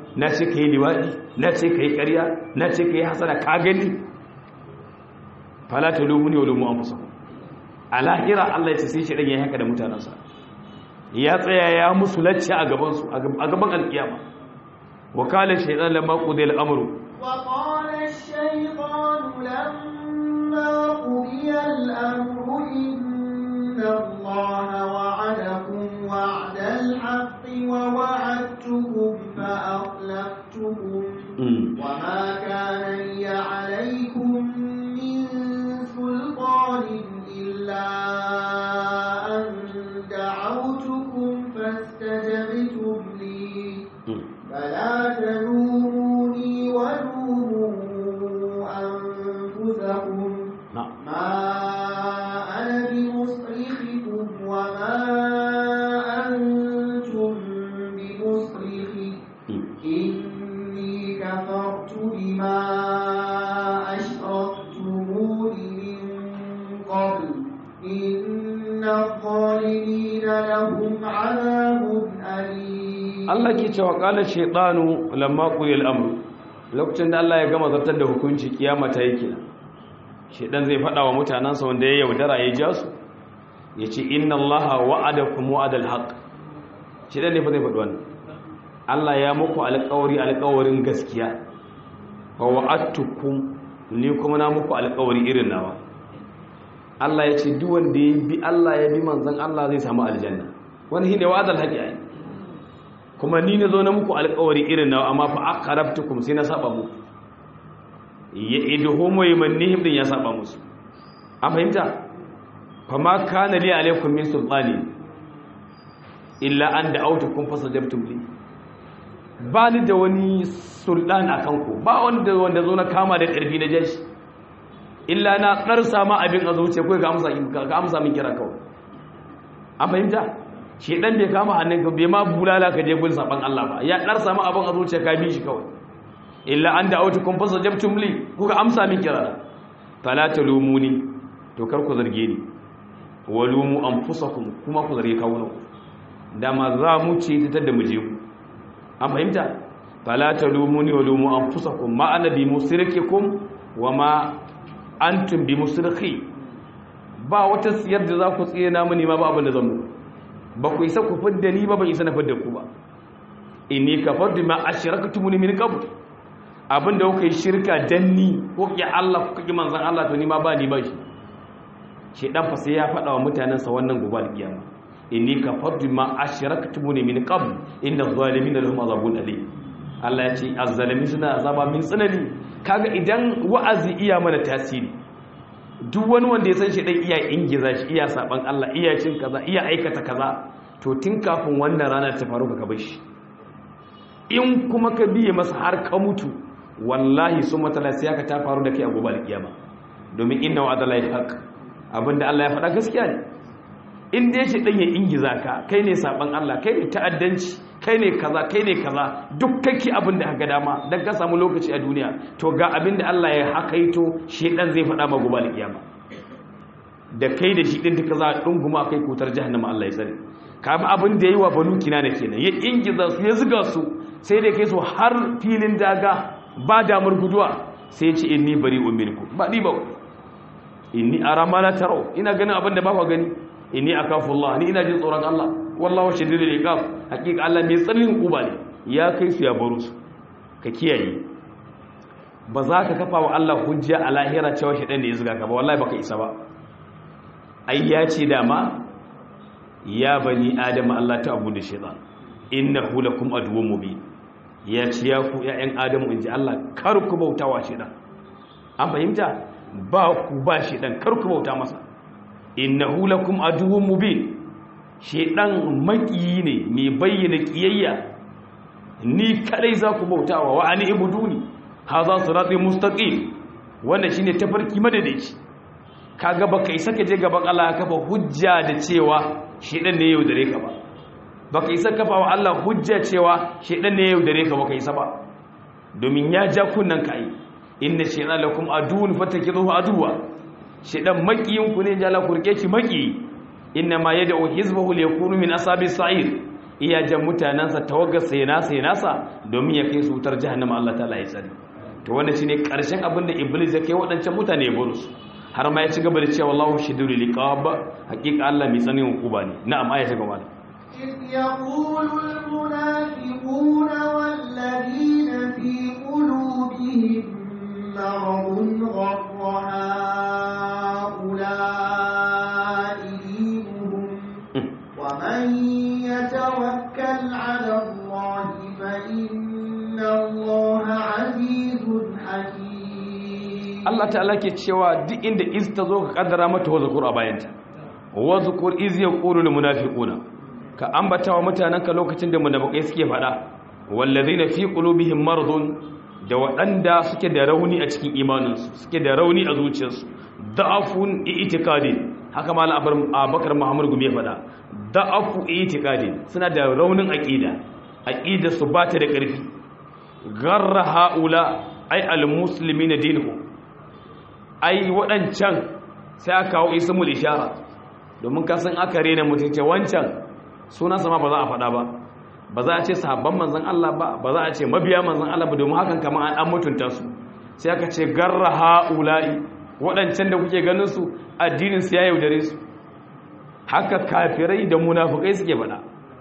na ce ka yi liwaɗi na ce ka yi ƙarya na ce ka yi hasana ka gani falata lumuni wa lumu an fusa a lahira Allah ya ce sai shaɗan ya yi haka da mutanensa ya tsaya ya musu lacce a gabansu a gaban alkiyama wakalar shaidan lamma ƙudai al'amuru وقال الشيطان لما قضي الأمر إن الله وعدكم وعد الحق ووعدتكم فأخلفتكم وما كان لي عليكم من سلطان إلا أن دعوتكم فاستجبتم لي فلا تلوموني ولوموا أنفسكم na'am ما أنا بمصرخكم وما أنتم بمصرخي إني كفرت بما أشركتمون من قبل إن الظالمين لهم عذاب أليم Allah ke cewa qala shaytanu lamma quya al-amr lokacin da Allah ya gama zartar da hukunci kiyama ta yake shaytan zai fada wa mutanansa wanda ya yaudara ya ja su yace inna Allaha wa'adakum wa'adal haqq shaytan ne fa zai faɗi wannan Allah ya muku alƙawari alƙawarin gaskiya wa wa'adtukum ni kuma na muku alƙawari irin nawa Allah ya ce duk wanda ya bi Allah ya bi manzon Allah zai samu aljanna wani shine wa'adal haqqi ai kuma ni na zo na muku alkawari irin nawa amma fa aqrabtukum sai na saba muku ya idhum wa yamannihim din ya saba musu an fahimta fa ma kana li alaikum min sultani illa an da'awtukum fasajabtum li ba ni da wani sultan akan ku ba wanda wanda zo na kama da karfi na jashi illa na karsa ma abin a zuciya kai ga amsa ka amsa min kira kawai an fahimta shedan bai kama hannunka bai ma bulala ka je gun saban Allah ba ya dar samu abin a zuciya ka bi shi kawai illa an da'awtukum fasajabtum li kuka amsa min kira fala talumuni to kar ku zarge ni walumu anfusakum kuma ku zarge kawunan dama za mu ce ta da mu je ku an fahimta fala talumuni walumu anfusakum ma ana bi musrikikum wa ma antum bi musrikhi ba wata siyar da za ku tsina mini ma ba abin da zan muku ba ku isa ku fidda ni ba ban isa na fidda ku ba inni kafartu ma ashraktumuni min qabl abinda kuka yi shirka dan ni ko ki Allah ko ki manzon Allah to ni ma ba ni ba shi shedan fa sai ya faɗa wa mutanen sa wannan gobe alkiyama inni kafartu ma ashraktumuni min qabl inna adh-dhalimina lahum azabun alim Allah ya ce azzalimi suna azaba min tsanani kaga idan wa'azi iya mana tasiri duk wani wanda ya san shi dan iya ingiza shi iya saban Allah iya cin kaza iya aikata kaza to tun kafin wannan rana ta faru ka bar shi in kuma ka biye masa har ka mutu wallahi sun matala sai ka ta faru da kai a gobe alkiyama domin inna wa adala haq abinda Allah ya faɗa gaskiya ne in dai shi dan ya ingiza ka kai ne saban Allah kai ne ta'addanci kai ne kaza kai ne kaza duk kake abin da haka dama dan ka samu lokaci a duniya to ga abin da Allah ya hakaito shedan zai faɗa ma gobe alkiyama da kai da shi din duka za a dunguma kai kutar jahannama Allah ya tsare kama abin da yayi wa banu kinana kenan ya ingiza su ya zuga su sai da kai su har filin daga ba damar guduwa sai ya ce inni bari'un minkum ba ni ba inni ara ma la taro ina ganin abin da ba ku gani inni akafu Allah ni ina jin tsoron Allah wallahu shadidul iqab hakika Allah mai tsarin kuba ne ya kai su ya baro su ka kiyaye ba za ka kafa wa Allah hujja a lahira cewa shedan da ya zuga ka ba wallahi baka isa ba ai ya ce dama ya bani adama Allah ta abu da shaitan innahu lakum aduwwun mubin ya ce ya ku ƴaƴan adamu inji Allah kar ku bautawa shaitan an fahimta ba ku ba shaitan kar ku bauta masa innahu lakum aduwwun mubin shaitan makiyi ne mai bayyana kiyayya ni kadai za ku bautawa wa ani ibuduni hadha sirati mustaqim wannan shine tafarki madadaci kaga baka isa ka je gaban Allah ka kafa hujja da cewa shedan ne yau dare ka ba baka isa kafa wa Allah hujja cewa shedan ne yau dare ka baka isa ba domin ya ja kunnan kai inna shaytana lakum aduwwun fatakizuhu aduwa shedan makiyin ku ne jala kurke shi maki inna ma yad'u hizbahu liyakunu min ashabis sa'ir iya jan mutanansa tawagar sai nasa ya nasa domin ya kai su wutar jahannama Allah ta'ala ya tsare to wannan shine karshen abin da iblis ya kai waɗancan mutane ya buru su har ma ya ci gaba da cewa wallahu shadidul liqab hakika Allah mai tsanin hukuma ne na'am aya ta gaba إذ يقول المنافقون والذين في قلوبهم مرض غر هؤلاء دينهم ومن يتوكل على الله فإن الله عزيز حكيم Allah ta'ala ke cewa duk inda iz ta zo ka kaddara mata wazukur a bayanta wazukur iz yaqulu lil munafiquna ka ambata wa mutananka lokacin da munafikai suke fada wallazina fi qulubihim maradun da waɗanda suke da rauni a cikin imaninsu suke da rauni a zuciyarsu da'afun i'tiqadi haka malam abakar muhammad gumi ya fada da'afu i'tiqadi suna da raunin aqida aqidar su ba ta da ƙarfi garra haula ai almuslimina dinuhum ai waɗancan sai aka kawo ismul ishara domin kasan aka rena mutunce wancan sunansa ma ba za a faɗa ba ba za a ce sahabban manzan Allah ba ba za a ce mabiya manzan Allah ba domin hakan kamar an mutunta su sai aka ce garra ha'ula'i waɗancan da kuke ganin su addinin su ya yaudare su haka kafirai da munafukai suke faɗa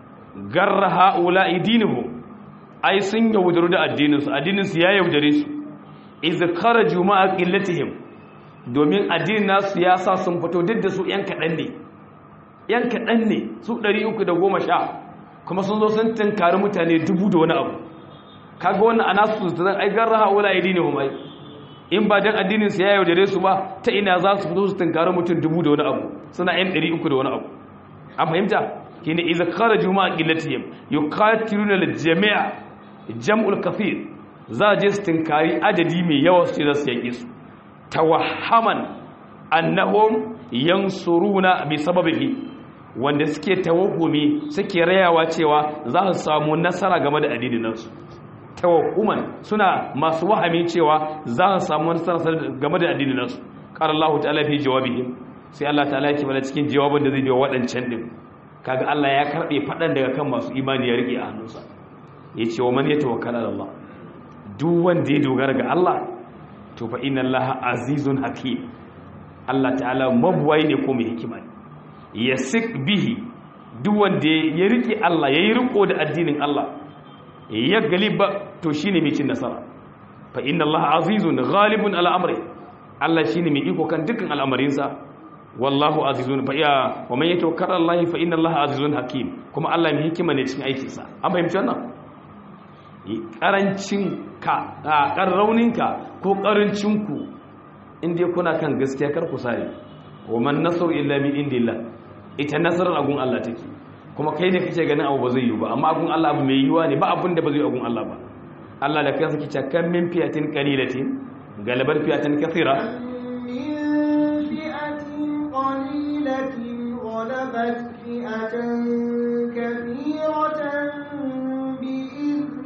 garra ha'ula'i dinuhum ai sun yaudaru da addinin su addinin su ya yaudare su iz kharaju ma'a qillatihim domin addinin nasu ya sa sun fito duk da su yan kaɗan ne yan kaɗan ne su 310 kuma sun zo sun tunkari mutane dubu da wani abu kaga wannan ana su zan ai garra haula idinihum ai in ba dan addinin su ya yaudare su ba ta ina za su fito su tunkari mutum dubu da wani abu suna yan 300 da wani abu an fahimta kine idza kharaju ma qillatihim yuqatiluna al-jami'a jam'ul kathir za je su tunkari adadi mai yawa su ce za su yaƙi su tawahhaman annahum yansuruna bi sababihi wanda suke tawahumi suke rayawa cewa za su samu nasara game da addinin nasu tawahhuman suna masu wahami cewa za su samu nasara game da addinin nasu qala Allah ta'ala fi jawabihim sai Allah ta'ala yake bada cikin jawabin da zai biyo wadancan din kaga Allah ya karbe fadan daga kan masu imani ya rike a hannunsa yace wa man yatawakkal ala Allah duk wanda ya dogara ga Allah to fa inna allaha azizun hakim Allah ta'ala mabuwai ne ko mai hikima ne yasik bihi duk wanda ya rike Allah yayi riko da addinin Allah ya galiba to shine mai cin nasara fa inna allaha azizun ghalibun ala amri Allah shine mai iko kan dukkan al'amarinsa wallahu azizun fa ya wa man yatawakkal Allah fa inna allaha azizun hakim kuma Allah mai hikima ne cikin aikinsa an fahimci wannan karancin ka a rauninka ko karancinku inda kuna kan gaskiya kar ku sare wa man nasru illa min indillah ita nasarar agun Allah take kuma kai ne kake ganin abu ba zai yi ba amma agun Allah abu mai yiwa ne ba abin da ba zai agun Allah ba Allah da kansa kice kan min fiyatin qalilatin galabar fiyatin kathira من فئة قليلة غلبت فئة كثيرة بإذن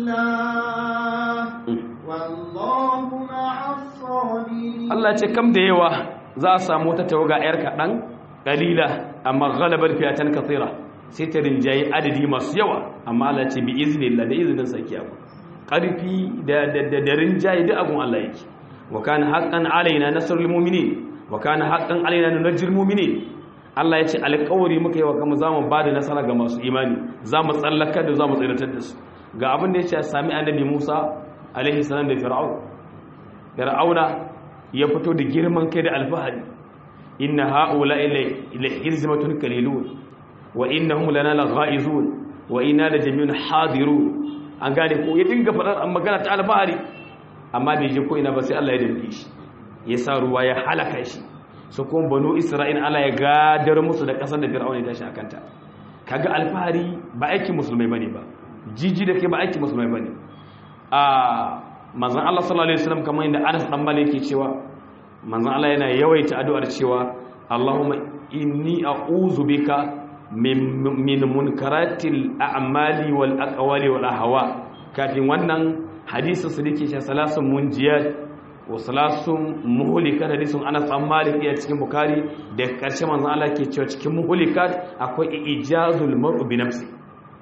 الله والله مع الصابرين Allah ce kam da yawa za a samu ta tawaga yar kaɗan ƙalila amma galabar fiyatan kathira sai ta rinjaye adadi masu yawa amma Allah ce bi iznillah da izinin sarki abu ƙarfi da da da rinjaye duk abun Allah yake wa kana haqqan alaina nasrul mu'minin wa kana haqqan alaina nunjil mu'minin Allah ya ce alƙawari muka yi wa kama zamu ba da nasara ga masu imani zamu tsallaka da zamu tsiratar da su ga abin da ya ce sami annabi Musa alaihi salam da fir'aun fir'auna ya fito da girman kai da alfahari inna haula ila hizmatun qalilun wa innahum lana laghaizun wa inna la jami'un hadirun an gane ko ya dinga fadar magana ta alfahari amma bai je ko ina ba sai Allah ya dinke shi ya sa ruwa ya halaka shi su kuma banu isra'il Allah ya gadar musu da kasar da fir'auna ya tashi akanta kaga alfahari ba aikin musulmai bane ba jiji da ke ba aikin musulmai bane a manzan Allah sallallahu Alaihi wasallam kamar yadda Anas dan Malik yake cewa manzan Allah yana yawaita addu'ar cewa Allahumma inni a'udhu bika min min munkaratil a'mali wal aqwali wal ahwa kafin wannan hadisin su dake cewa salasun munjiyat wa salasun muhlikat hadisin Anas dan Malik ya cikin Bukhari da karshe manzan Allah ke cewa cikin muhlikat akwai ijazul mar'u bi nafsi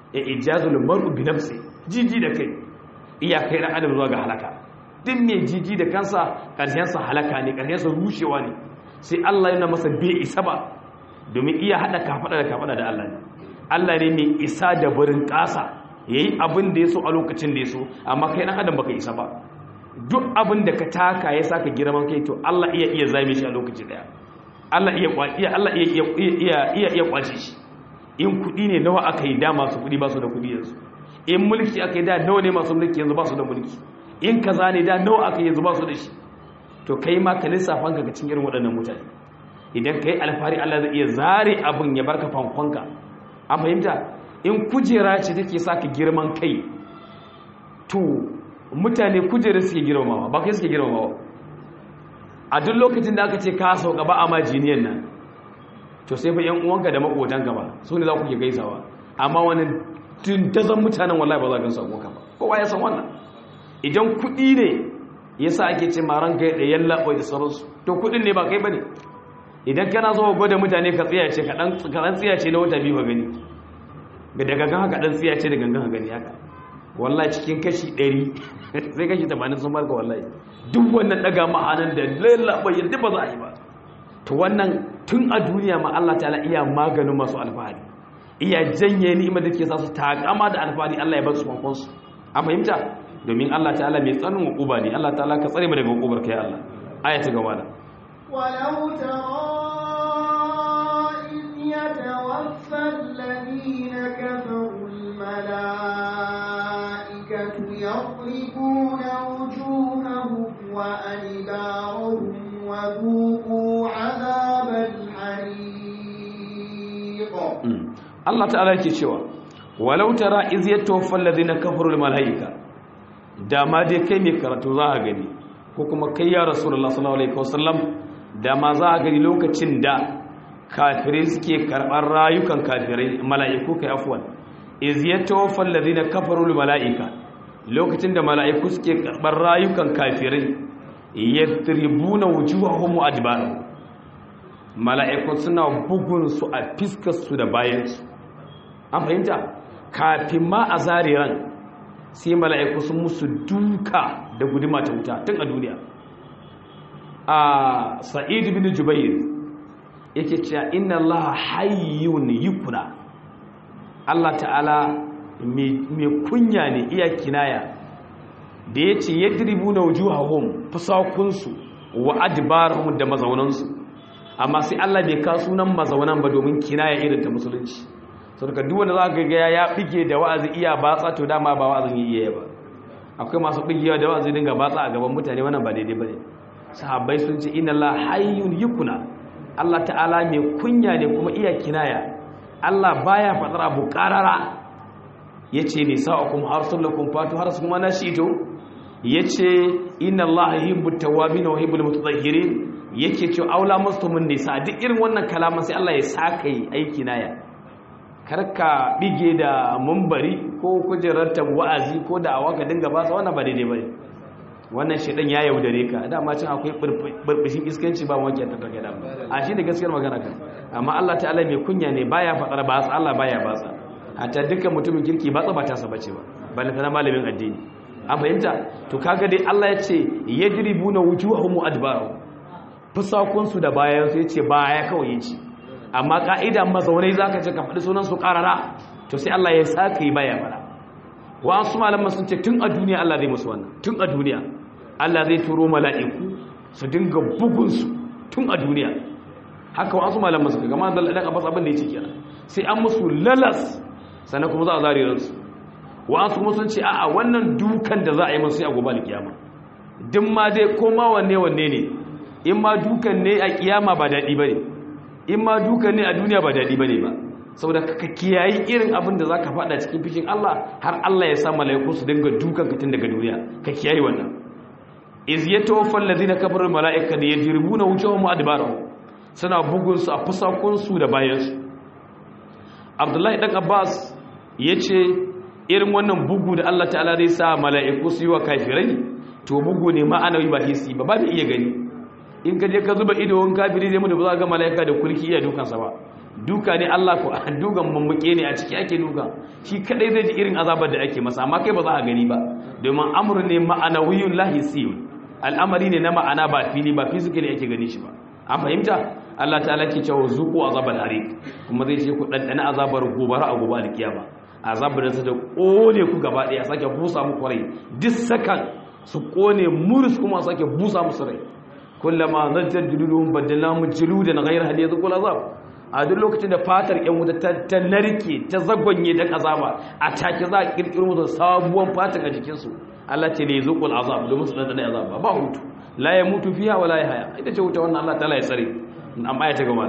ya ijazul mar'u bi nafsi jiji da kai iya kai dan adam zuwa ga halaka din mai jiji da kansa karshen sa halaka ne karshen sa rushewa ne sai Allah yana masa bai isa ba domin iya hada kafada da kafada da Allah ne Allah ne mai isa da burin kasa yayi abin da yaso a lokacin da yaso amma kai dan adam baka isa ba duk abin da ka taka ya saka girman kai to Allah iya iya zame shi a lokaci daya Allah iya iya Allah iya iya iya iya kwace shi in kudi ne nawa aka yi da masu kudi ba su da kudi yanzu in mulki aka yi da nawa ne masu mulki yanzu ba su da mulki in kaza ne da nawa aka yi yanzu ba su da shi to kai ma ka lissafan ka cikin irin waɗannan mutane idan kai alfahari Allah zai iya zare abin ya barka fankonka an fahimta in kujera ce take sa ka girman kai to mutane kujera suke girmamawa ba kai suke girmamawa a duk lokacin da aka ce ka sauka ba a majiniyan nan to sai fa yan uwanka da makotanka ba su ne za ku ke gaisawa amma wani tuntazan mutanen wallahi ba za ka samu ka ba kowa ya san wannan idan kuɗi ne yasa ake ce maran kai da yalla bai da sauransu to kuɗin ne ba kai bane idan kana zo gwada mutane ka tsaya ce ka dan tsaya ce na wata biyu ba gani ga daga gan haka dan tsaya ce da gangan gani haka wallahi cikin kashi 100 sai kashi 80 sun barka wallahi duk wannan daga ma'anan da lallaba yadda ba za a yi ba to wannan tun a duniya ma Allah ta'ala iya maganin masu alfahari iya janye ni'imar da ke sa su takama da alfahari Allah ya bar su kwankwan su a fahimta domin Allah ta'ala mai tsanin hukuba ne Allah ta'ala ka tsare mu daga hukubar kai Allah aya ta gaba da ولو ترى إذ يتوفى الذين كفروا الملائكة يضربون وجوههم وأدبارهم وذوقوا عذاب الحريق Allah ta'ala yake cewa walau tara iz yatawaffa alladhina kafaru almalaika da ma dai kai mai karatu za a gani ko kuma kai ya rasulullah sallallahu alaihi wasallam da ma za a gani lokacin da kafirai suke karɓar rayukan kafirai mala'iku kai afwan iz yatawaffa alladhina kafaru almalaika lokacin da mala'iku suke karɓar rayukan kafirai yadribuna wujuhahum wa adbarahum mala'iku suna bugun su a fiskar su da bayan su an fahimta kafin ma a zare ran sai mala'iku sun musu duka da guduma ta wuta tun a duniya a sa'id bin jubair yake cewa inna Allah hayyun yukuna Allah ta'ala mai kunya ne iya kinaya da ya ce yadribu na wujuhahum fusakunsu wa adbarahum da mazaunansu amma sai Allah bai ka sunan mazaunan ba domin kinaya irin ta musulunci saboda duk wanda za ka ga ya bige da wa'azi iya batsa to dama ba wa'azin iya ba akwai masu bigewa da wa'azi dinga batsa a gaban mutane wannan ba daidai bane sahabbai sun ce inna Allah hayyun yukuna Allah ta'ala mai kunya ne kuma iya kinaya Allah baya fadar abu qarara yace ne sa'akum arsalakum fatu harsukum ana shi'tu yace inna Allah yuhibbut tawwabin wa yuhibbul mutatahhirin yake ce aula mustumun nisa duk irin wannan kalaman sai Allah ya saka yi aiki naya karka bige da mumbari ko kujerar wa'azi ko da awa ka dinga ba sa wannan ba daidai bane wannan shedan ya yaudare ka dama cin akwai burbushin iskanci ba wanke ta take da a shi ne gaskiyar magana kan amma Allah ta'ala mai kunya ne baya fadar ba sa Allah baya ba sa hatta dukkan mutumin kirki ba tsaba ta sa bace ba balle tana malamin addini an fahimta to kaga dai Allah ya ce yadribuna wujuhahum adbaru fusakun su da bayan su yace baya kawai yace amma ka'ida mazaunai zaka ce ka faɗi sunan su karara to sai Allah ya saka yi baya fara wasu malaman sun ce tun a duniya Allah zai musu wannan tun a duniya Allah zai turo mala'iku su dinga bugunsu tun a duniya haka wasu malaman suka gama da ɗan abbas abin da ya ce kenan sai an musu lalas sannan kuma za a zari ransu wasu kuma sun ce a'a wannan dukan da za a yi musu a gobe alkiyama duk ma dai koma wanne wanne ne in ma dukan ne a kiyama ba daɗi ba ne in ma dukan ne a duniya ba daɗi ba ne ba saboda ka kiyayi irin abin da za ka faɗa cikin fishin Allah har Allah ya sa mala'iku su dinga dukan ka tun daga duniya ka kiyayi wannan iz yatawaffa alladhina kafaru mala'ika da yajribuna wujuhahum adbarahum suna bugun su a fusakun su da bayan su Abdullahi dan Abbas yace irin wannan bugu da Allah ta'ala zai sa mala'iku su yi wa kafirai to bugu ne ma'anawi ba hisi ba ba da iya gani in ka je ka zuba ido wani kafiri zai mutu ba za ga mala'ika da kulki iya dukansa ba duka ne Allah ko dukan mammuke ne a ciki ake duka shi kadai zai ji irin azabar da ake masa amma kai ba za a gani ba domin amru ne ma'anawiyun lahisiyun al'amari ne na ma'ana ba fili ba physically ake gani shi ba an fahimta Allah ta'ala ke cewa zuku azabal harik kuma zai ce ku dandana azabar gobara a gobe alkiyama azabar da ta kone ku gaba daya sake busa muku rai duk sakan su kone murus kuma sake busa musu rai kullama zajjar juluduhum badalnahu juludan ghayra hal yadhqul azab a duk lokacin da fatar yan wuta ta narke ta zagonye dan azaba a take za a kirkiro musu sabuwan fatar a jikin su Allah ce ne zuqul azab domin su dan azaba ba hutu la ya mutu fiha wala ya haya ita ce wuta wannan Allah ta'ala ya tsare amma ya ta gaba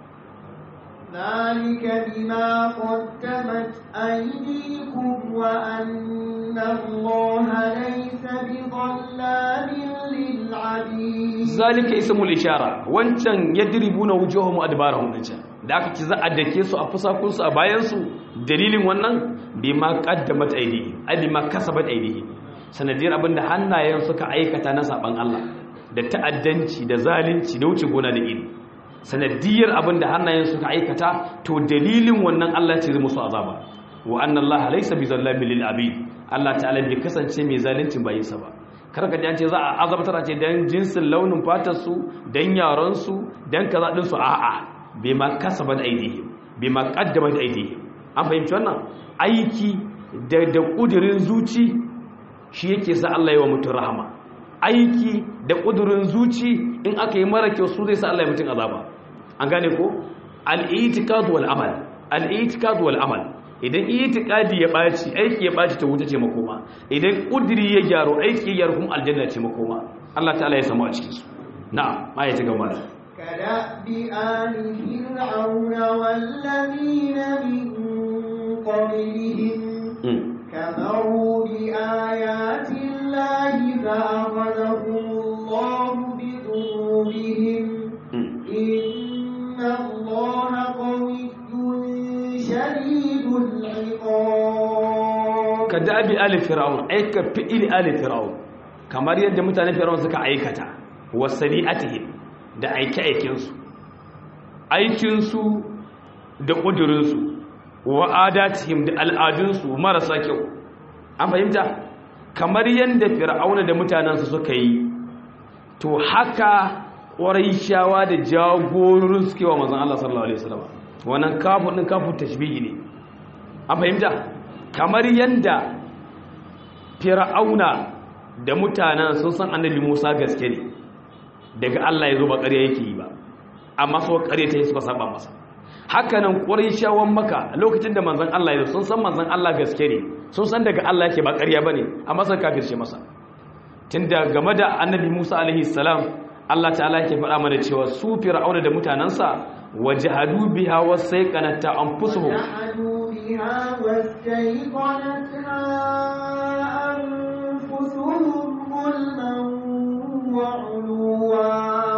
ذلك بما قدمت أيديكم وأن الله ليس بظلام للعبيد ذلك اسم الإشارة وانشان يدربون وجوههم أدبارهم نجا da aka ci za a dake su a fusakunsu a bayansu dalilin wannan bi ma kaddamat aidihi ai bi ma kasabat aidihi sanadiyar abinda hannayen suka aikata na saban Allah da ta'addanci da zalunci da wuce gona da iri sanadiyar abin da hannayen suka aikata to dalilin wannan Allah ce zai musu azaba wa anna Allah laysa bizallamin lil abid Allah ta'ala bai kasance mai zalincin bayinsa ba kar ka ji an ce za a azabtar a ce dan jinsin launin fatar su dan yaran su dan kaza din su a'a bai ma kasabat aidihim bai ma qaddamat aidihim an fahimci wannan aiki da da kudirin zuci shi yake sa Allah ya wa mutum rahama aiki da kudurin zuci in aka yi mara kyau su zai sa Allah ya mutum azaba an gane ko al-i'tiqad wal amal al-i'tiqad wal amal idan i'tiqadi ya baci aiki ya baci ta wuta ce makoma idan kudiri ya gyaro aiki ya gyaro kuma aljanna ce makoma Allah ta'ala ya samu a cikin su na'am ma ya ci gaba da كدأب آل فرعون والذين من قبلهم كفروا بآيات الله فأخذهم الله بذنوبهم إن الله قوي شديد العقاب كدأب آل فرعون أي كفئل آل فرعون kamar yadda mutanen fir'aun suka aikata wasani'atihim da aike-aikensu aikinsu da ƙudurinsu wa adatihim da al'adunsu marasa kyau an fahimta kamar yadda fir'auna da mutanensu suka yi to haka ƙwarai shawa da jagororin suke wa mazan Allah sallallahu Alaihi wasallam wannan kafin ɗin kafin tashbihi ne an fahimta kamar yadda fir'auna da mutanen sun san annabi musa gaske ne daga Allah ya zo ba ƙarya yake yi ba amma so ƙarya ta yi suka saba masa hakanan shawan maka lokacin da manzan Allah ya sun san manzan Allah gaske ne sun san daga Allah yake ba ƙarya bane amma sun kafirce masa tunda game da annabi Musa alaihi salam Allah ta'ala yake faɗa mana cewa su fir'auna da mutanansa wajahadu biha wasayqanata anfusuhum وجحدوا بها واستيقنتها أنفسهم ظلما وعلوا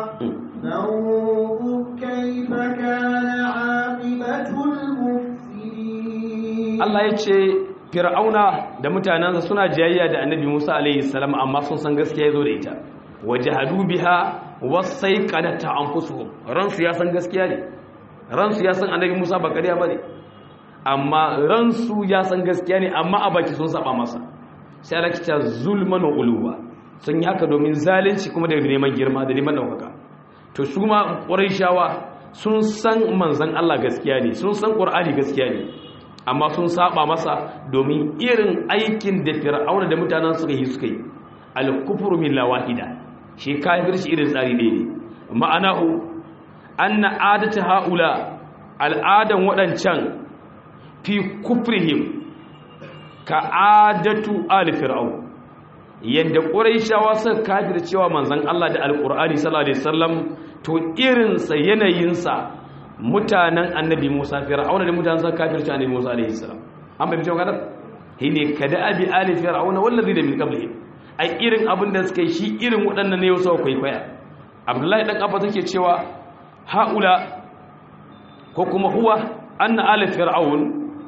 فانظر كيف كان عاقبة المفسدين Allah ya ce fir'auna da mutanensa suna jayayya da annabi Musa alaihi salam amma sun san gaskiya yazo da ita wajahadu biha wasayqanata anfusuhum ransu ya san gaskiya ne ransu ya san annabi Musa ba ƙarya bane amma ransu ya san gaskiya ne amma a baki sun saba masa sai Allah kita zulman wa uluwa sun yi haka domin zalunci kuma da neman girma da neman daukaka to su ma shawa sun san manzon Allah gaskiya ne sun san Qur'ani gaskiya ne amma sun saba masa domin irin aikin da fir'auna da mutanen suka yi suka yi al-kufru min lawahida shi kafirci irin tsari ɗaya ne ma'anahu anna adatu haula al'adan waɗancan fi kufrihim ka adatu al fir'aun yadda quraishawa suka kafircewa manzon Allah da alqur'ani sallallahu alaihi wasallam to irinsa yanayinsa mutanen annabi Musa fir'auna da mutanen sa kafirci annabi Musa alaihi salam an bai cewa kadar hine kada abi ali fir'auna wallazi da min qablihi ai irin abin da suka yi shi irin waɗannan ne yau kwaikwaya abdullahi dan abba take cewa haula ko kuma huwa anna ali fir'aun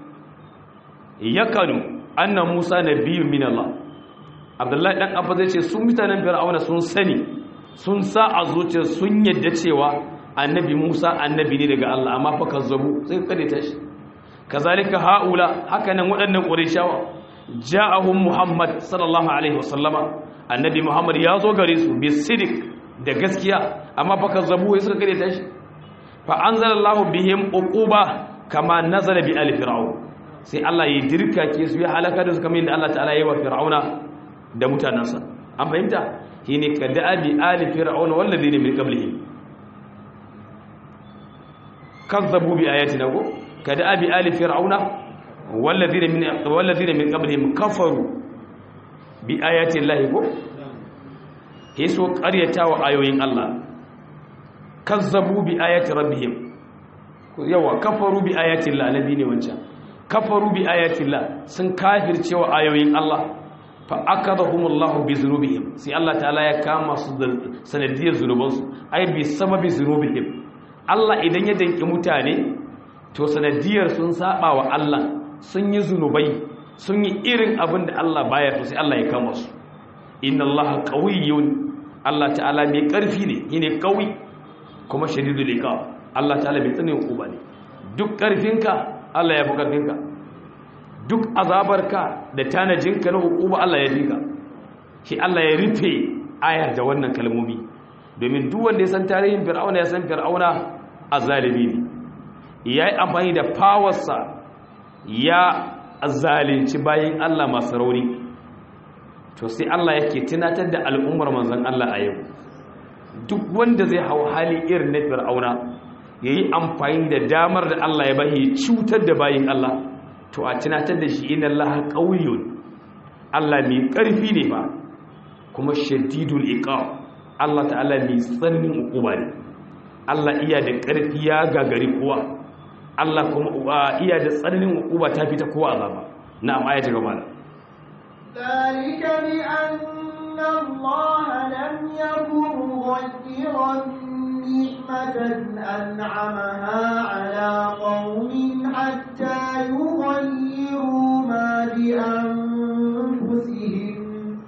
yakanu anna Musa nabiyyun min Allah abdullahi dan abba zai ce sun mutanen fir'auna sun sani sun sa a zuciya sun yadda cewa annabi Musa annabi ne daga Allah amma fa kazzabu sai kade ta shi kazalika haula haka nan waɗannan qurayshawa ja'ahum Muhammad sallallahu alaihi wasallama annabi Muhammad ya zo gare su bi sidik da gaskiya amma fa kazzabu sai suka kade ta shi fa anzalallahu bihim uquba kama nazala bi ali fir'aun sai Allah ya dirka ke su ya halaka da su kamar yadda Allah ta'ala ya yi wa fir'auna da mutanansa an fahimta shine kada'a bi ali fir'auna walladhina min qablihi kazzabu bi ayatina ko kada'a bi ali fir'auna walladhina min walladhina min qablihim kafaru bi ayati llahi ko hiso qaryatawa ayoyin Allah kazzabu bi ayati rabbihim yawa kafaru bi ayati llahi nabi ne wancan kafaru bi ayati llahi sun kafircewa ayoyin Allah fa akadahumullahu bi zunubihim sai Allah ta'ala ya kama su da sanadiyar zunubansu ai bi sababi zunubihim Allah idan ya danki mutane to sanadiyar sun saba wa Allah sun yi zunubai sun yi irin abin da Allah baya to sai Allah ya kama su inna Allah qawiyyun Allah ta'ala mai karfi ne yine qawi kuma shadidul iqab Allah ta'ala mai tsanin uba ne duk karfinka Allah ya fi karfinka duk azabarka da tanajinka na hukuma Allah ya dinka shi Allah ya rufe ayar da wannan kalmomi domin duk wanda ya san tarihin fir'auna ya san fir'auna azalimi ne ya yi amfani da fawarsa ya zalunci bayan Allah masu rauni to sai Allah yake tunatar da al'ummar manzon Allah a yau duk wanda zai hau hali irin na fir'auna ya yi amfani da damar da Allah ya bahi cutar da bayan Allah to a tunatar da shi inna Allah qawiyyun Allah mai ƙarfi ne ba kuma shadidul iqab Allah ta'ala mai tsananin hukuma ne Allah iya da ƙarfi ya gagari kowa Allah kuma iya da tsananin hukuma ta fita kowa azaba na'am aya ta gaba ذلك بأن الله لم يكن مغيرا نعمة أنعمها على قوم حتى يغيروا ما بأنفسهم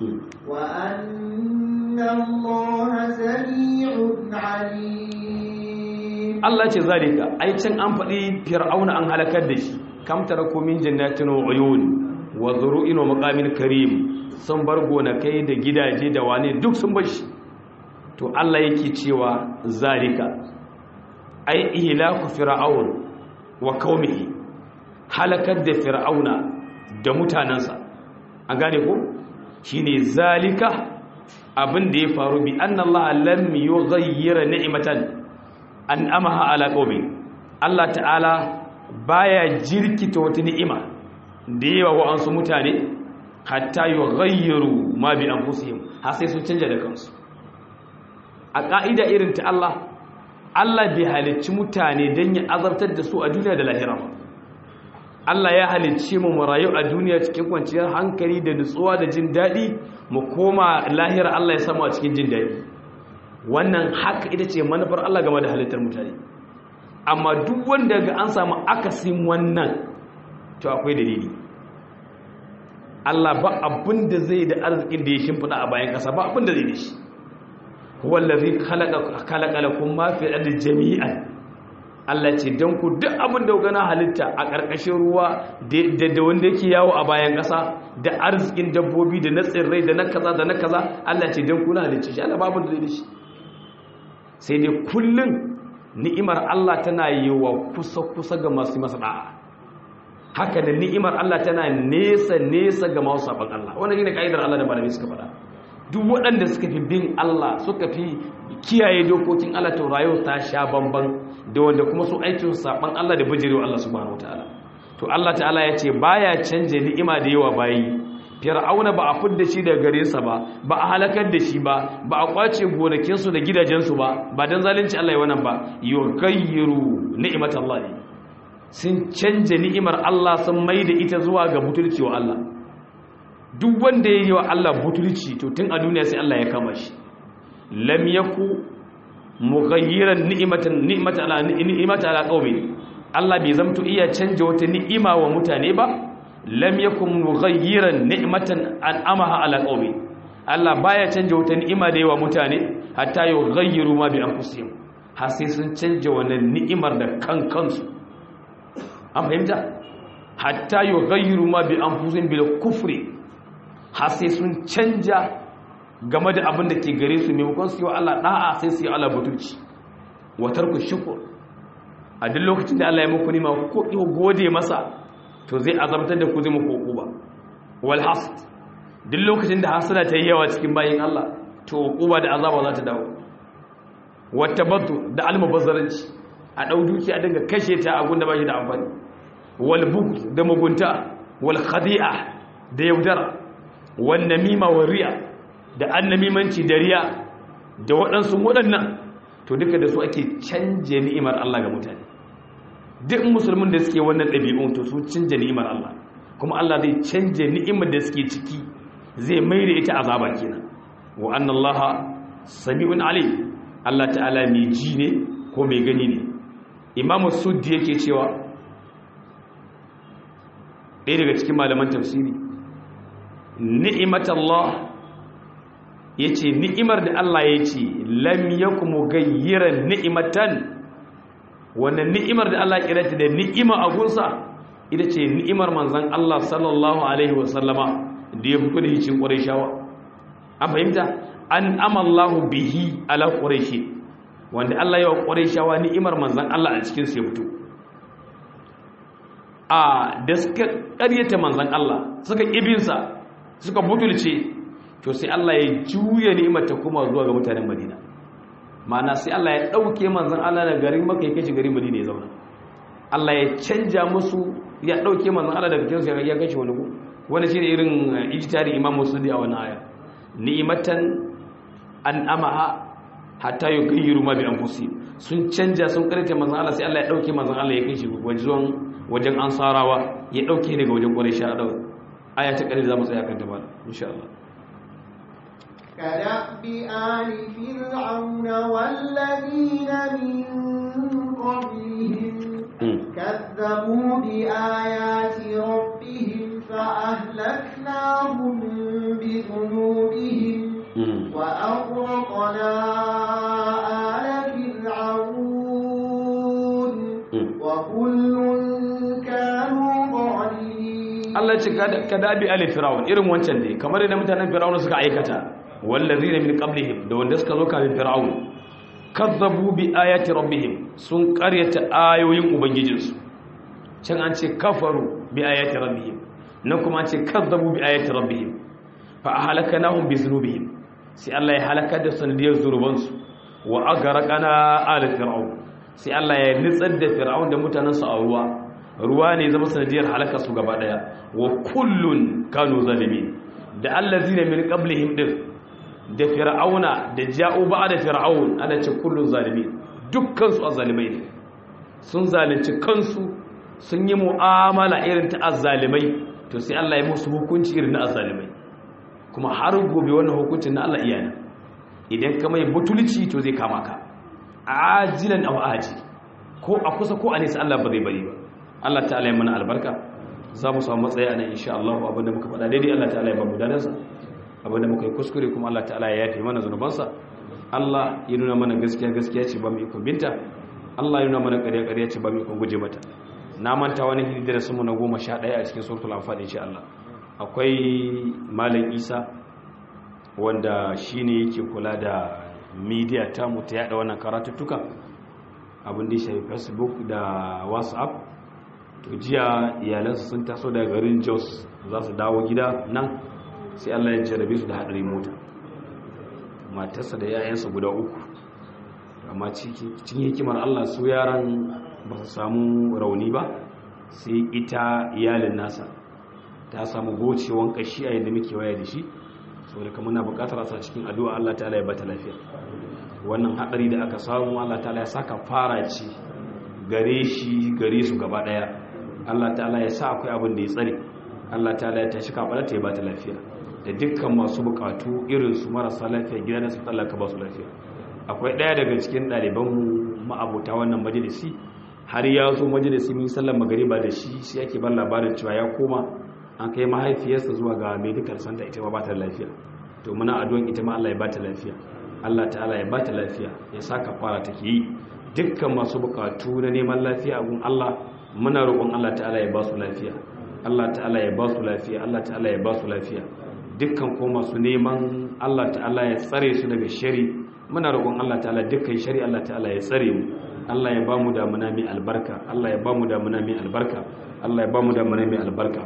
وأن الله سميع عليم Allah ce zalika ai can an faɗi fir'auna an halakar da shi kam taraku min jannatin wa uyun wa zuru'in wa maqamin karim sun bar gonakai da gidaje da wane duk sun bar shi to Allah yake cewa zalika ai ihlaku fir'aun wa qaumihi halakar da fir'auna da mutanansa an gane ko shine zalika abin da ya faru bi annallaha lam yughayyira ni'matan an amaha ala qaumi Allah ta'ala baya jirkita wata ni'ima da yawa wa ansu mutane hatta yughayyiru ma bi anfusihim har sai sun canja da kansu a ka'ida irin ta Allah Allah bai halicci mutane dan ya azabtar da su a duniya da lahira ba Allah ya halicce mu mu rayu a duniya cikin kwanciyar hankali da nutsuwa da jin daɗi mu koma lahira Allah ya samu a cikin jin daɗi wannan haka ita ce manufar Allah game da halittar mutane amma duk wanda ga an samu akasin wannan to akwai dalili Allah ba abin da zai da arzikin da ya shimfiɗa a bayan ƙasa ba abin da zai da shi wallazi khalaqa lakum ma fi ardi jami'an Allah ce dan ku duk abin da gana halitta a ƙarƙashin ruwa da wanda yake yawo a bayan ƙasa da arzikin dabbobi da na tsirrai da na kaza da na kaza Allah ce dan ku na halicce shi Allah ba abin da zai da shi sai dai kullum ni'imar Allah tana yi wa kusa-kusa ga masu masa da'a haka da ni'imar Allah tana nesa-nesa ga masu sabon Allah wannan shi ne ka'idar Allah da malami suka faɗa duk waɗanda suka fi bin Allah suka fi kiyaye dokokin Allah ta rayu ta sha bamban da wanda kuma su aikin sabon Allah da bijirewa Allah subhanahu wataala to Allah ta'ala ya ce baya canje ni'ima da yawa bayi fir'auna ba a fidda shi daga garinsa ba ba a halakar da shi ba ba a kwace gonakinsu da gidajensu ba ba don zalunci Allah ya wannan ba yughayyiru ni'mat Allah sun canja ni'imar Allah sun maida ita zuwa ga butulci wa Allah duk wanda yayi wa Allah butulci to tun a duniya sai Allah ya kama shi lam yaku mughayyiran ni'matan ni'matan ala ni'matan ala qaumi Allah bai zamto iya canja wata ni'ima wa mutane ba lam yakun mughayyiran ni'matan an'amaha ala qaumi Allah baya canja wata ni'ima da yawa mutane hatta yughayyiru ma bi anfusihim har sai sun canja wannan ni'imar da kan kansu an fahimta hatta yughayyiru ma bi anfusihim bil kufri har sai sun canja game da abin da ke gare su maimakon su yi wa Allah da'a sai su yi Allah butulci wa tarku shukr a duk lokacin da Allah ya muku nima ko gode masa to zai azabtar da ku zai muku uquba wal hasd duk lokacin da hasada ta yi yawa cikin bayin Allah to uquba da azaba za ta dawo wata baddu da almubazzaranci a dau dukiya dinga kashe ta a gunda bashi da amfani wal bughd da mugunta wal khadi'a da yaudara wan namima wa riya da annamimanci da riya da waɗansu waɗannan to duka da su ake canje ni'imar Allah ga mutane duk musulmin da suke wannan ɗabi'un to su canje ni'imar Allah kuma Allah zai canje ni'imar da suke ciki zai mai da ita azaba kenan wa anna Allah sami'un alim Allah ta'ala mai ji ne ko mai gani ne imamu suddi yake cewa ɗaya daga cikin malaman tafsiri ni'imat Allah ya ce ni'imar da Allah ya ce lam yaku mugayyiran ni'imatan wannan ni'imar da Allah kira ta da ni'ima a gunsa ita ce ni'imar manzan Allah sallallahu alaihi wasallama da ya fito da hicin ƙwarishawa an fahimta an amallahu bihi ala ƙwarishi wanda Allah ya wa ƙwarishawa ni'imar manzan Allah a cikin su ya fito a da suka ƙaryata manzan Allah suka ƙibinsa suka butulce to sai Allah ya juya ni'imar ta kuma zuwa ga mutanen Madina ma'ana sai Allah ya dauke manzon Allah daga garin Makka ya kashi garin Madina ya zauna Allah ya canja musu ya dauke manzon Allah daga cikin ya kashi wani ku wani shine irin ijtihadi Imam Muslim a wannan aya ni'matan an amaha hatta yughayyiru ma bi anfusihim sun canja sun karanta manzon Allah sai Allah ya dauke manzon Allah ya kashi wajen wajen ansarawa ya dauke daga wajen Quraysh a dawo aya ta kare za mu tsaya kan ta ba insha Allah كدأب آل فرعون والذين من قبلهم كذبوا بآيات ربهم فأهلكناهم بذنوبهم وأغرقنا آل فرعون وكل كانوا ظالمين Allah ce ka dabi ali fir'aun irin wancan ne kamar da mutanen fir'aun suka aikata wallazina min qablihim da wanda suka zo kafin fir'aun kazzabu bi ayati rabbihim sun qaryata ayoyin ubangijinsu can an ce kafaru bi ayati rabbihim nan kuma an ce kazzabu bi ayati rabbihim fa ahlaknahum bi dhunubihim sai Allah ya halaka da sanadiyar zurubansu wa agraqana ala fir'aun sai Allah ya nitsar da fir'aun da mutanansa a ruwa ruwa ne zama sanadiyar halaka su gaba daya wa kullun kanu zalimin da allazina min qablihim din da fir'auna da ja'u da fir'aun ana ce kullun zalimin dukkan su azzalimai ne sun zalunci kansu sun yi mu'amala irin ta azzalimai to sai Allah ya musu hukunci irin na azzalimai kuma har gobe wannan hukuncin na Allah iyana idan ka mai butulci to zai kama ka ajilan aw aji ko a kusa ko a nesa Allah ba zai bari ba Allah ta'ala ya mana albarka za mu samu matsayi a nan insha Allah abinda muka faɗa daidai Allah ta'ala ya ba mu dadansa abinda muka yi kuskure kuma Allah ta'ala ya yafe mana zunubansa Allah ya nuna mana gaskiya gaskiya ce ba mu ikon binta Allah ya nuna mana ƙarya ƙarya ce ba mu ikon guje mata na manta wani hidda da sumu na goma sha ɗaya a cikin suratul anfal insha Allah akwai malam Isa wanda shine yake kula da media ta mu ta yada wannan karatuttuka abin da ya shafi Facebook da WhatsApp to jiya iyalansu sun taso daga garin jos za su dawo gida nan sai allah ya jarabe su da haɗari mota matarsa da yayansa guda uku amma cikin hikimar allah su yaran ba su samu rauni ba sai ita iyalin nasa ta samu gocewan kashi a yadda muke waya da shi saboda kamar na bukatar asa cikin addu'a allah ta ya bata lafiya wannan haɗari da aka samu allah ta ya saka fara ce gare shi gare su gaba ɗaya Allah ta'ala ya sa akwai abin da ya tsare Allah ta'ala ya tashi kaɓar ta ya ba ta lafiya da dukkan masu bukatu irin su marasa lafiya gida da su tsallaka ba su lafiya akwai ɗaya daga cikin ɗaliban ma'abuta wannan majalisi har ya zo majalisi min sallar magariba da shi sai ake ban labarin cewa ya koma an kai mahaifiyarsa zuwa ga medical center ita ma ba ta lafiya to muna addu'an ita ma Allah ya bata lafiya Allah ta'ala ya bata lafiya ya saka fara take yi dukkan masu bukatu na neman lafiya a gun Allah muna roƙon Allah ta'ala ya ba su lafiya Allah ta'ala ya ba su lafiya Allah ta'ala ya ba su lafiya dukkan ko masu neman Allah ta'ala ya tsare su daga shari muna roƙon Allah ta'ala dukkan shari Allah ta'ala ya tsare mu Allah ya ba mu damuna mai albarka Allah ya ba mu damuna mai albarka Allah ya ba mu damuna mai albarka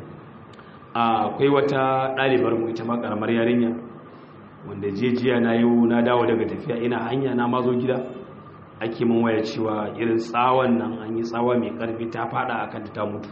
akwai wata ɗalibar mu ita ma karamar yarinya wanda jejiya na yi na dawo daga tafiya ina hanya na mazo gida ake mun waya cewa irin tsawon nan an yi tsawa mai karfi ta fada akan ta mutu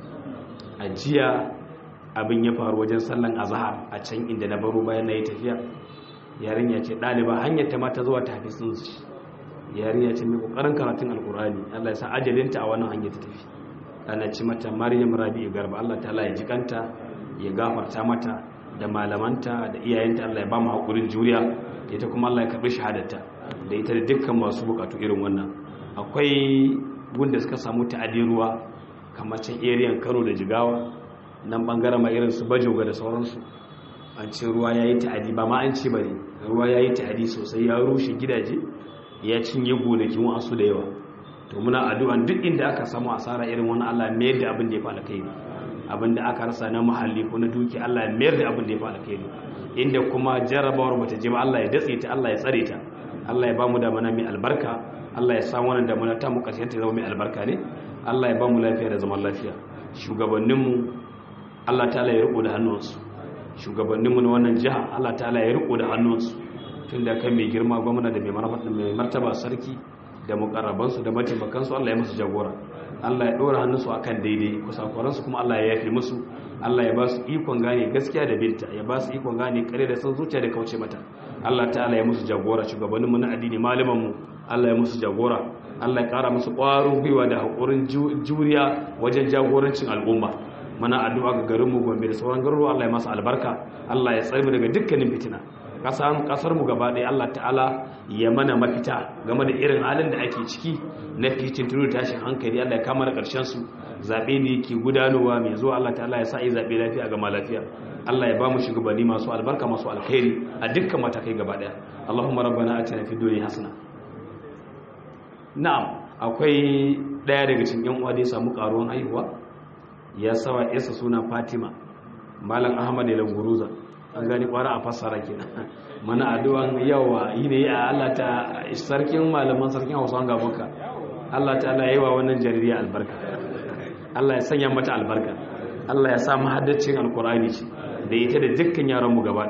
a jiya abin ya faru wajen sallan azahar a can inda na baro bayan na yi tafiya yarinya ce ɗaliba hanyar ta mata zuwa tafi sun ci yarinya ce mai ƙoƙarin karatun alkurani allah ya sa ajalinta a wannan hanyar ta tafi ana ci mata maryam rabi'u garba allah ta ya jikanta ya gafarta mata da malamanta da iyayenta allah ya ba mu haƙurin juriya ita kuma allah ya karɓi shahadarta da ita da dukkan masu buƙatu irin wannan akwai gunda suka samu ta'adin ruwa kamar can eriyan kano da jigawa nan bangaren ma irin su bajoga da sauransu an ce ruwa ya yi ta'adi ba ma an ce ba ne ruwa ya yi ta'adi sosai ya rushe gidaje ya cinye gonakin wasu da yawa to muna addu'an duk inda aka samu asara irin wani allah mayar da abin da ya fi alkhairi abin da aka rasa na muhalli ko na duki allah ya mayar da abin da ya fi alkhairi inda kuma jarrabawar bata je ba allah ya datse ta allah ya tsare ta allah ya ba mu damana mai albarka allah ya samu wannan damana ta mu ƙarshen ta zama mai albarka ne allah ya ba mu lafiya da zaman lafiya shugabanninmu Allah ta'ala ya riko da hannunsu shugabanninmu na wannan jiha Allah ta'ala ya riko da hannunsu tun da kan mai girma gwamna da mai martaba sarki da mukarrabansu da mataimakansu Allah ya musu jagora Allah ya ɗora hannunsu akan daidai kusakuransu kuma Allah ya yafe musu Allah ya ba su ikon gane gaskiya da binta ya ba su ikon gane kare da san zuciya da kauce mata Allah ta'ala ya musu jagora shugabanninmu na addini malamanmu Allah ya musu jagora Allah ya ƙara musu ƙwarin gwiwa da haƙurin juriya wajen jagorancin al'umma mana addu'a ga garinmu gombe da sauran garuruwa Allah ya masa albarka Allah ya tsare mu daga dukkanin fitina kasar mu gaba ɗaya Allah ta'ala ya mana mafita game da irin halin da ake ciki na fitin turu tashin hankali Allah ya kama da ƙarshen su zaɓe ne ke gudanowa mai zuwa Allah ta'ala ya sa yi zaɓe lafiya gama lafiya Allah ya ba mu shugabanni masu albarka masu alkhairi a dukkan matakai gaba ɗaya Allahumma rabbana atina fid dunya hasana na'am akwai ɗaya daga cikin yan uwa da ya samu karuwan haihuwa ya sawa isa suna Fatima Malam Ahmad Languruza an gani kwara a fassara kenan mana addu'an yawa yi ne a Allah ta sarkin malaman sarkin Hausa gabanka Allah ta Allah yayi wa wannan jaririya albarka Allah ya sanya mata albarka Allah ya sa mu haddacin alkur'ani ce da ita da dukkan yaran mu gaba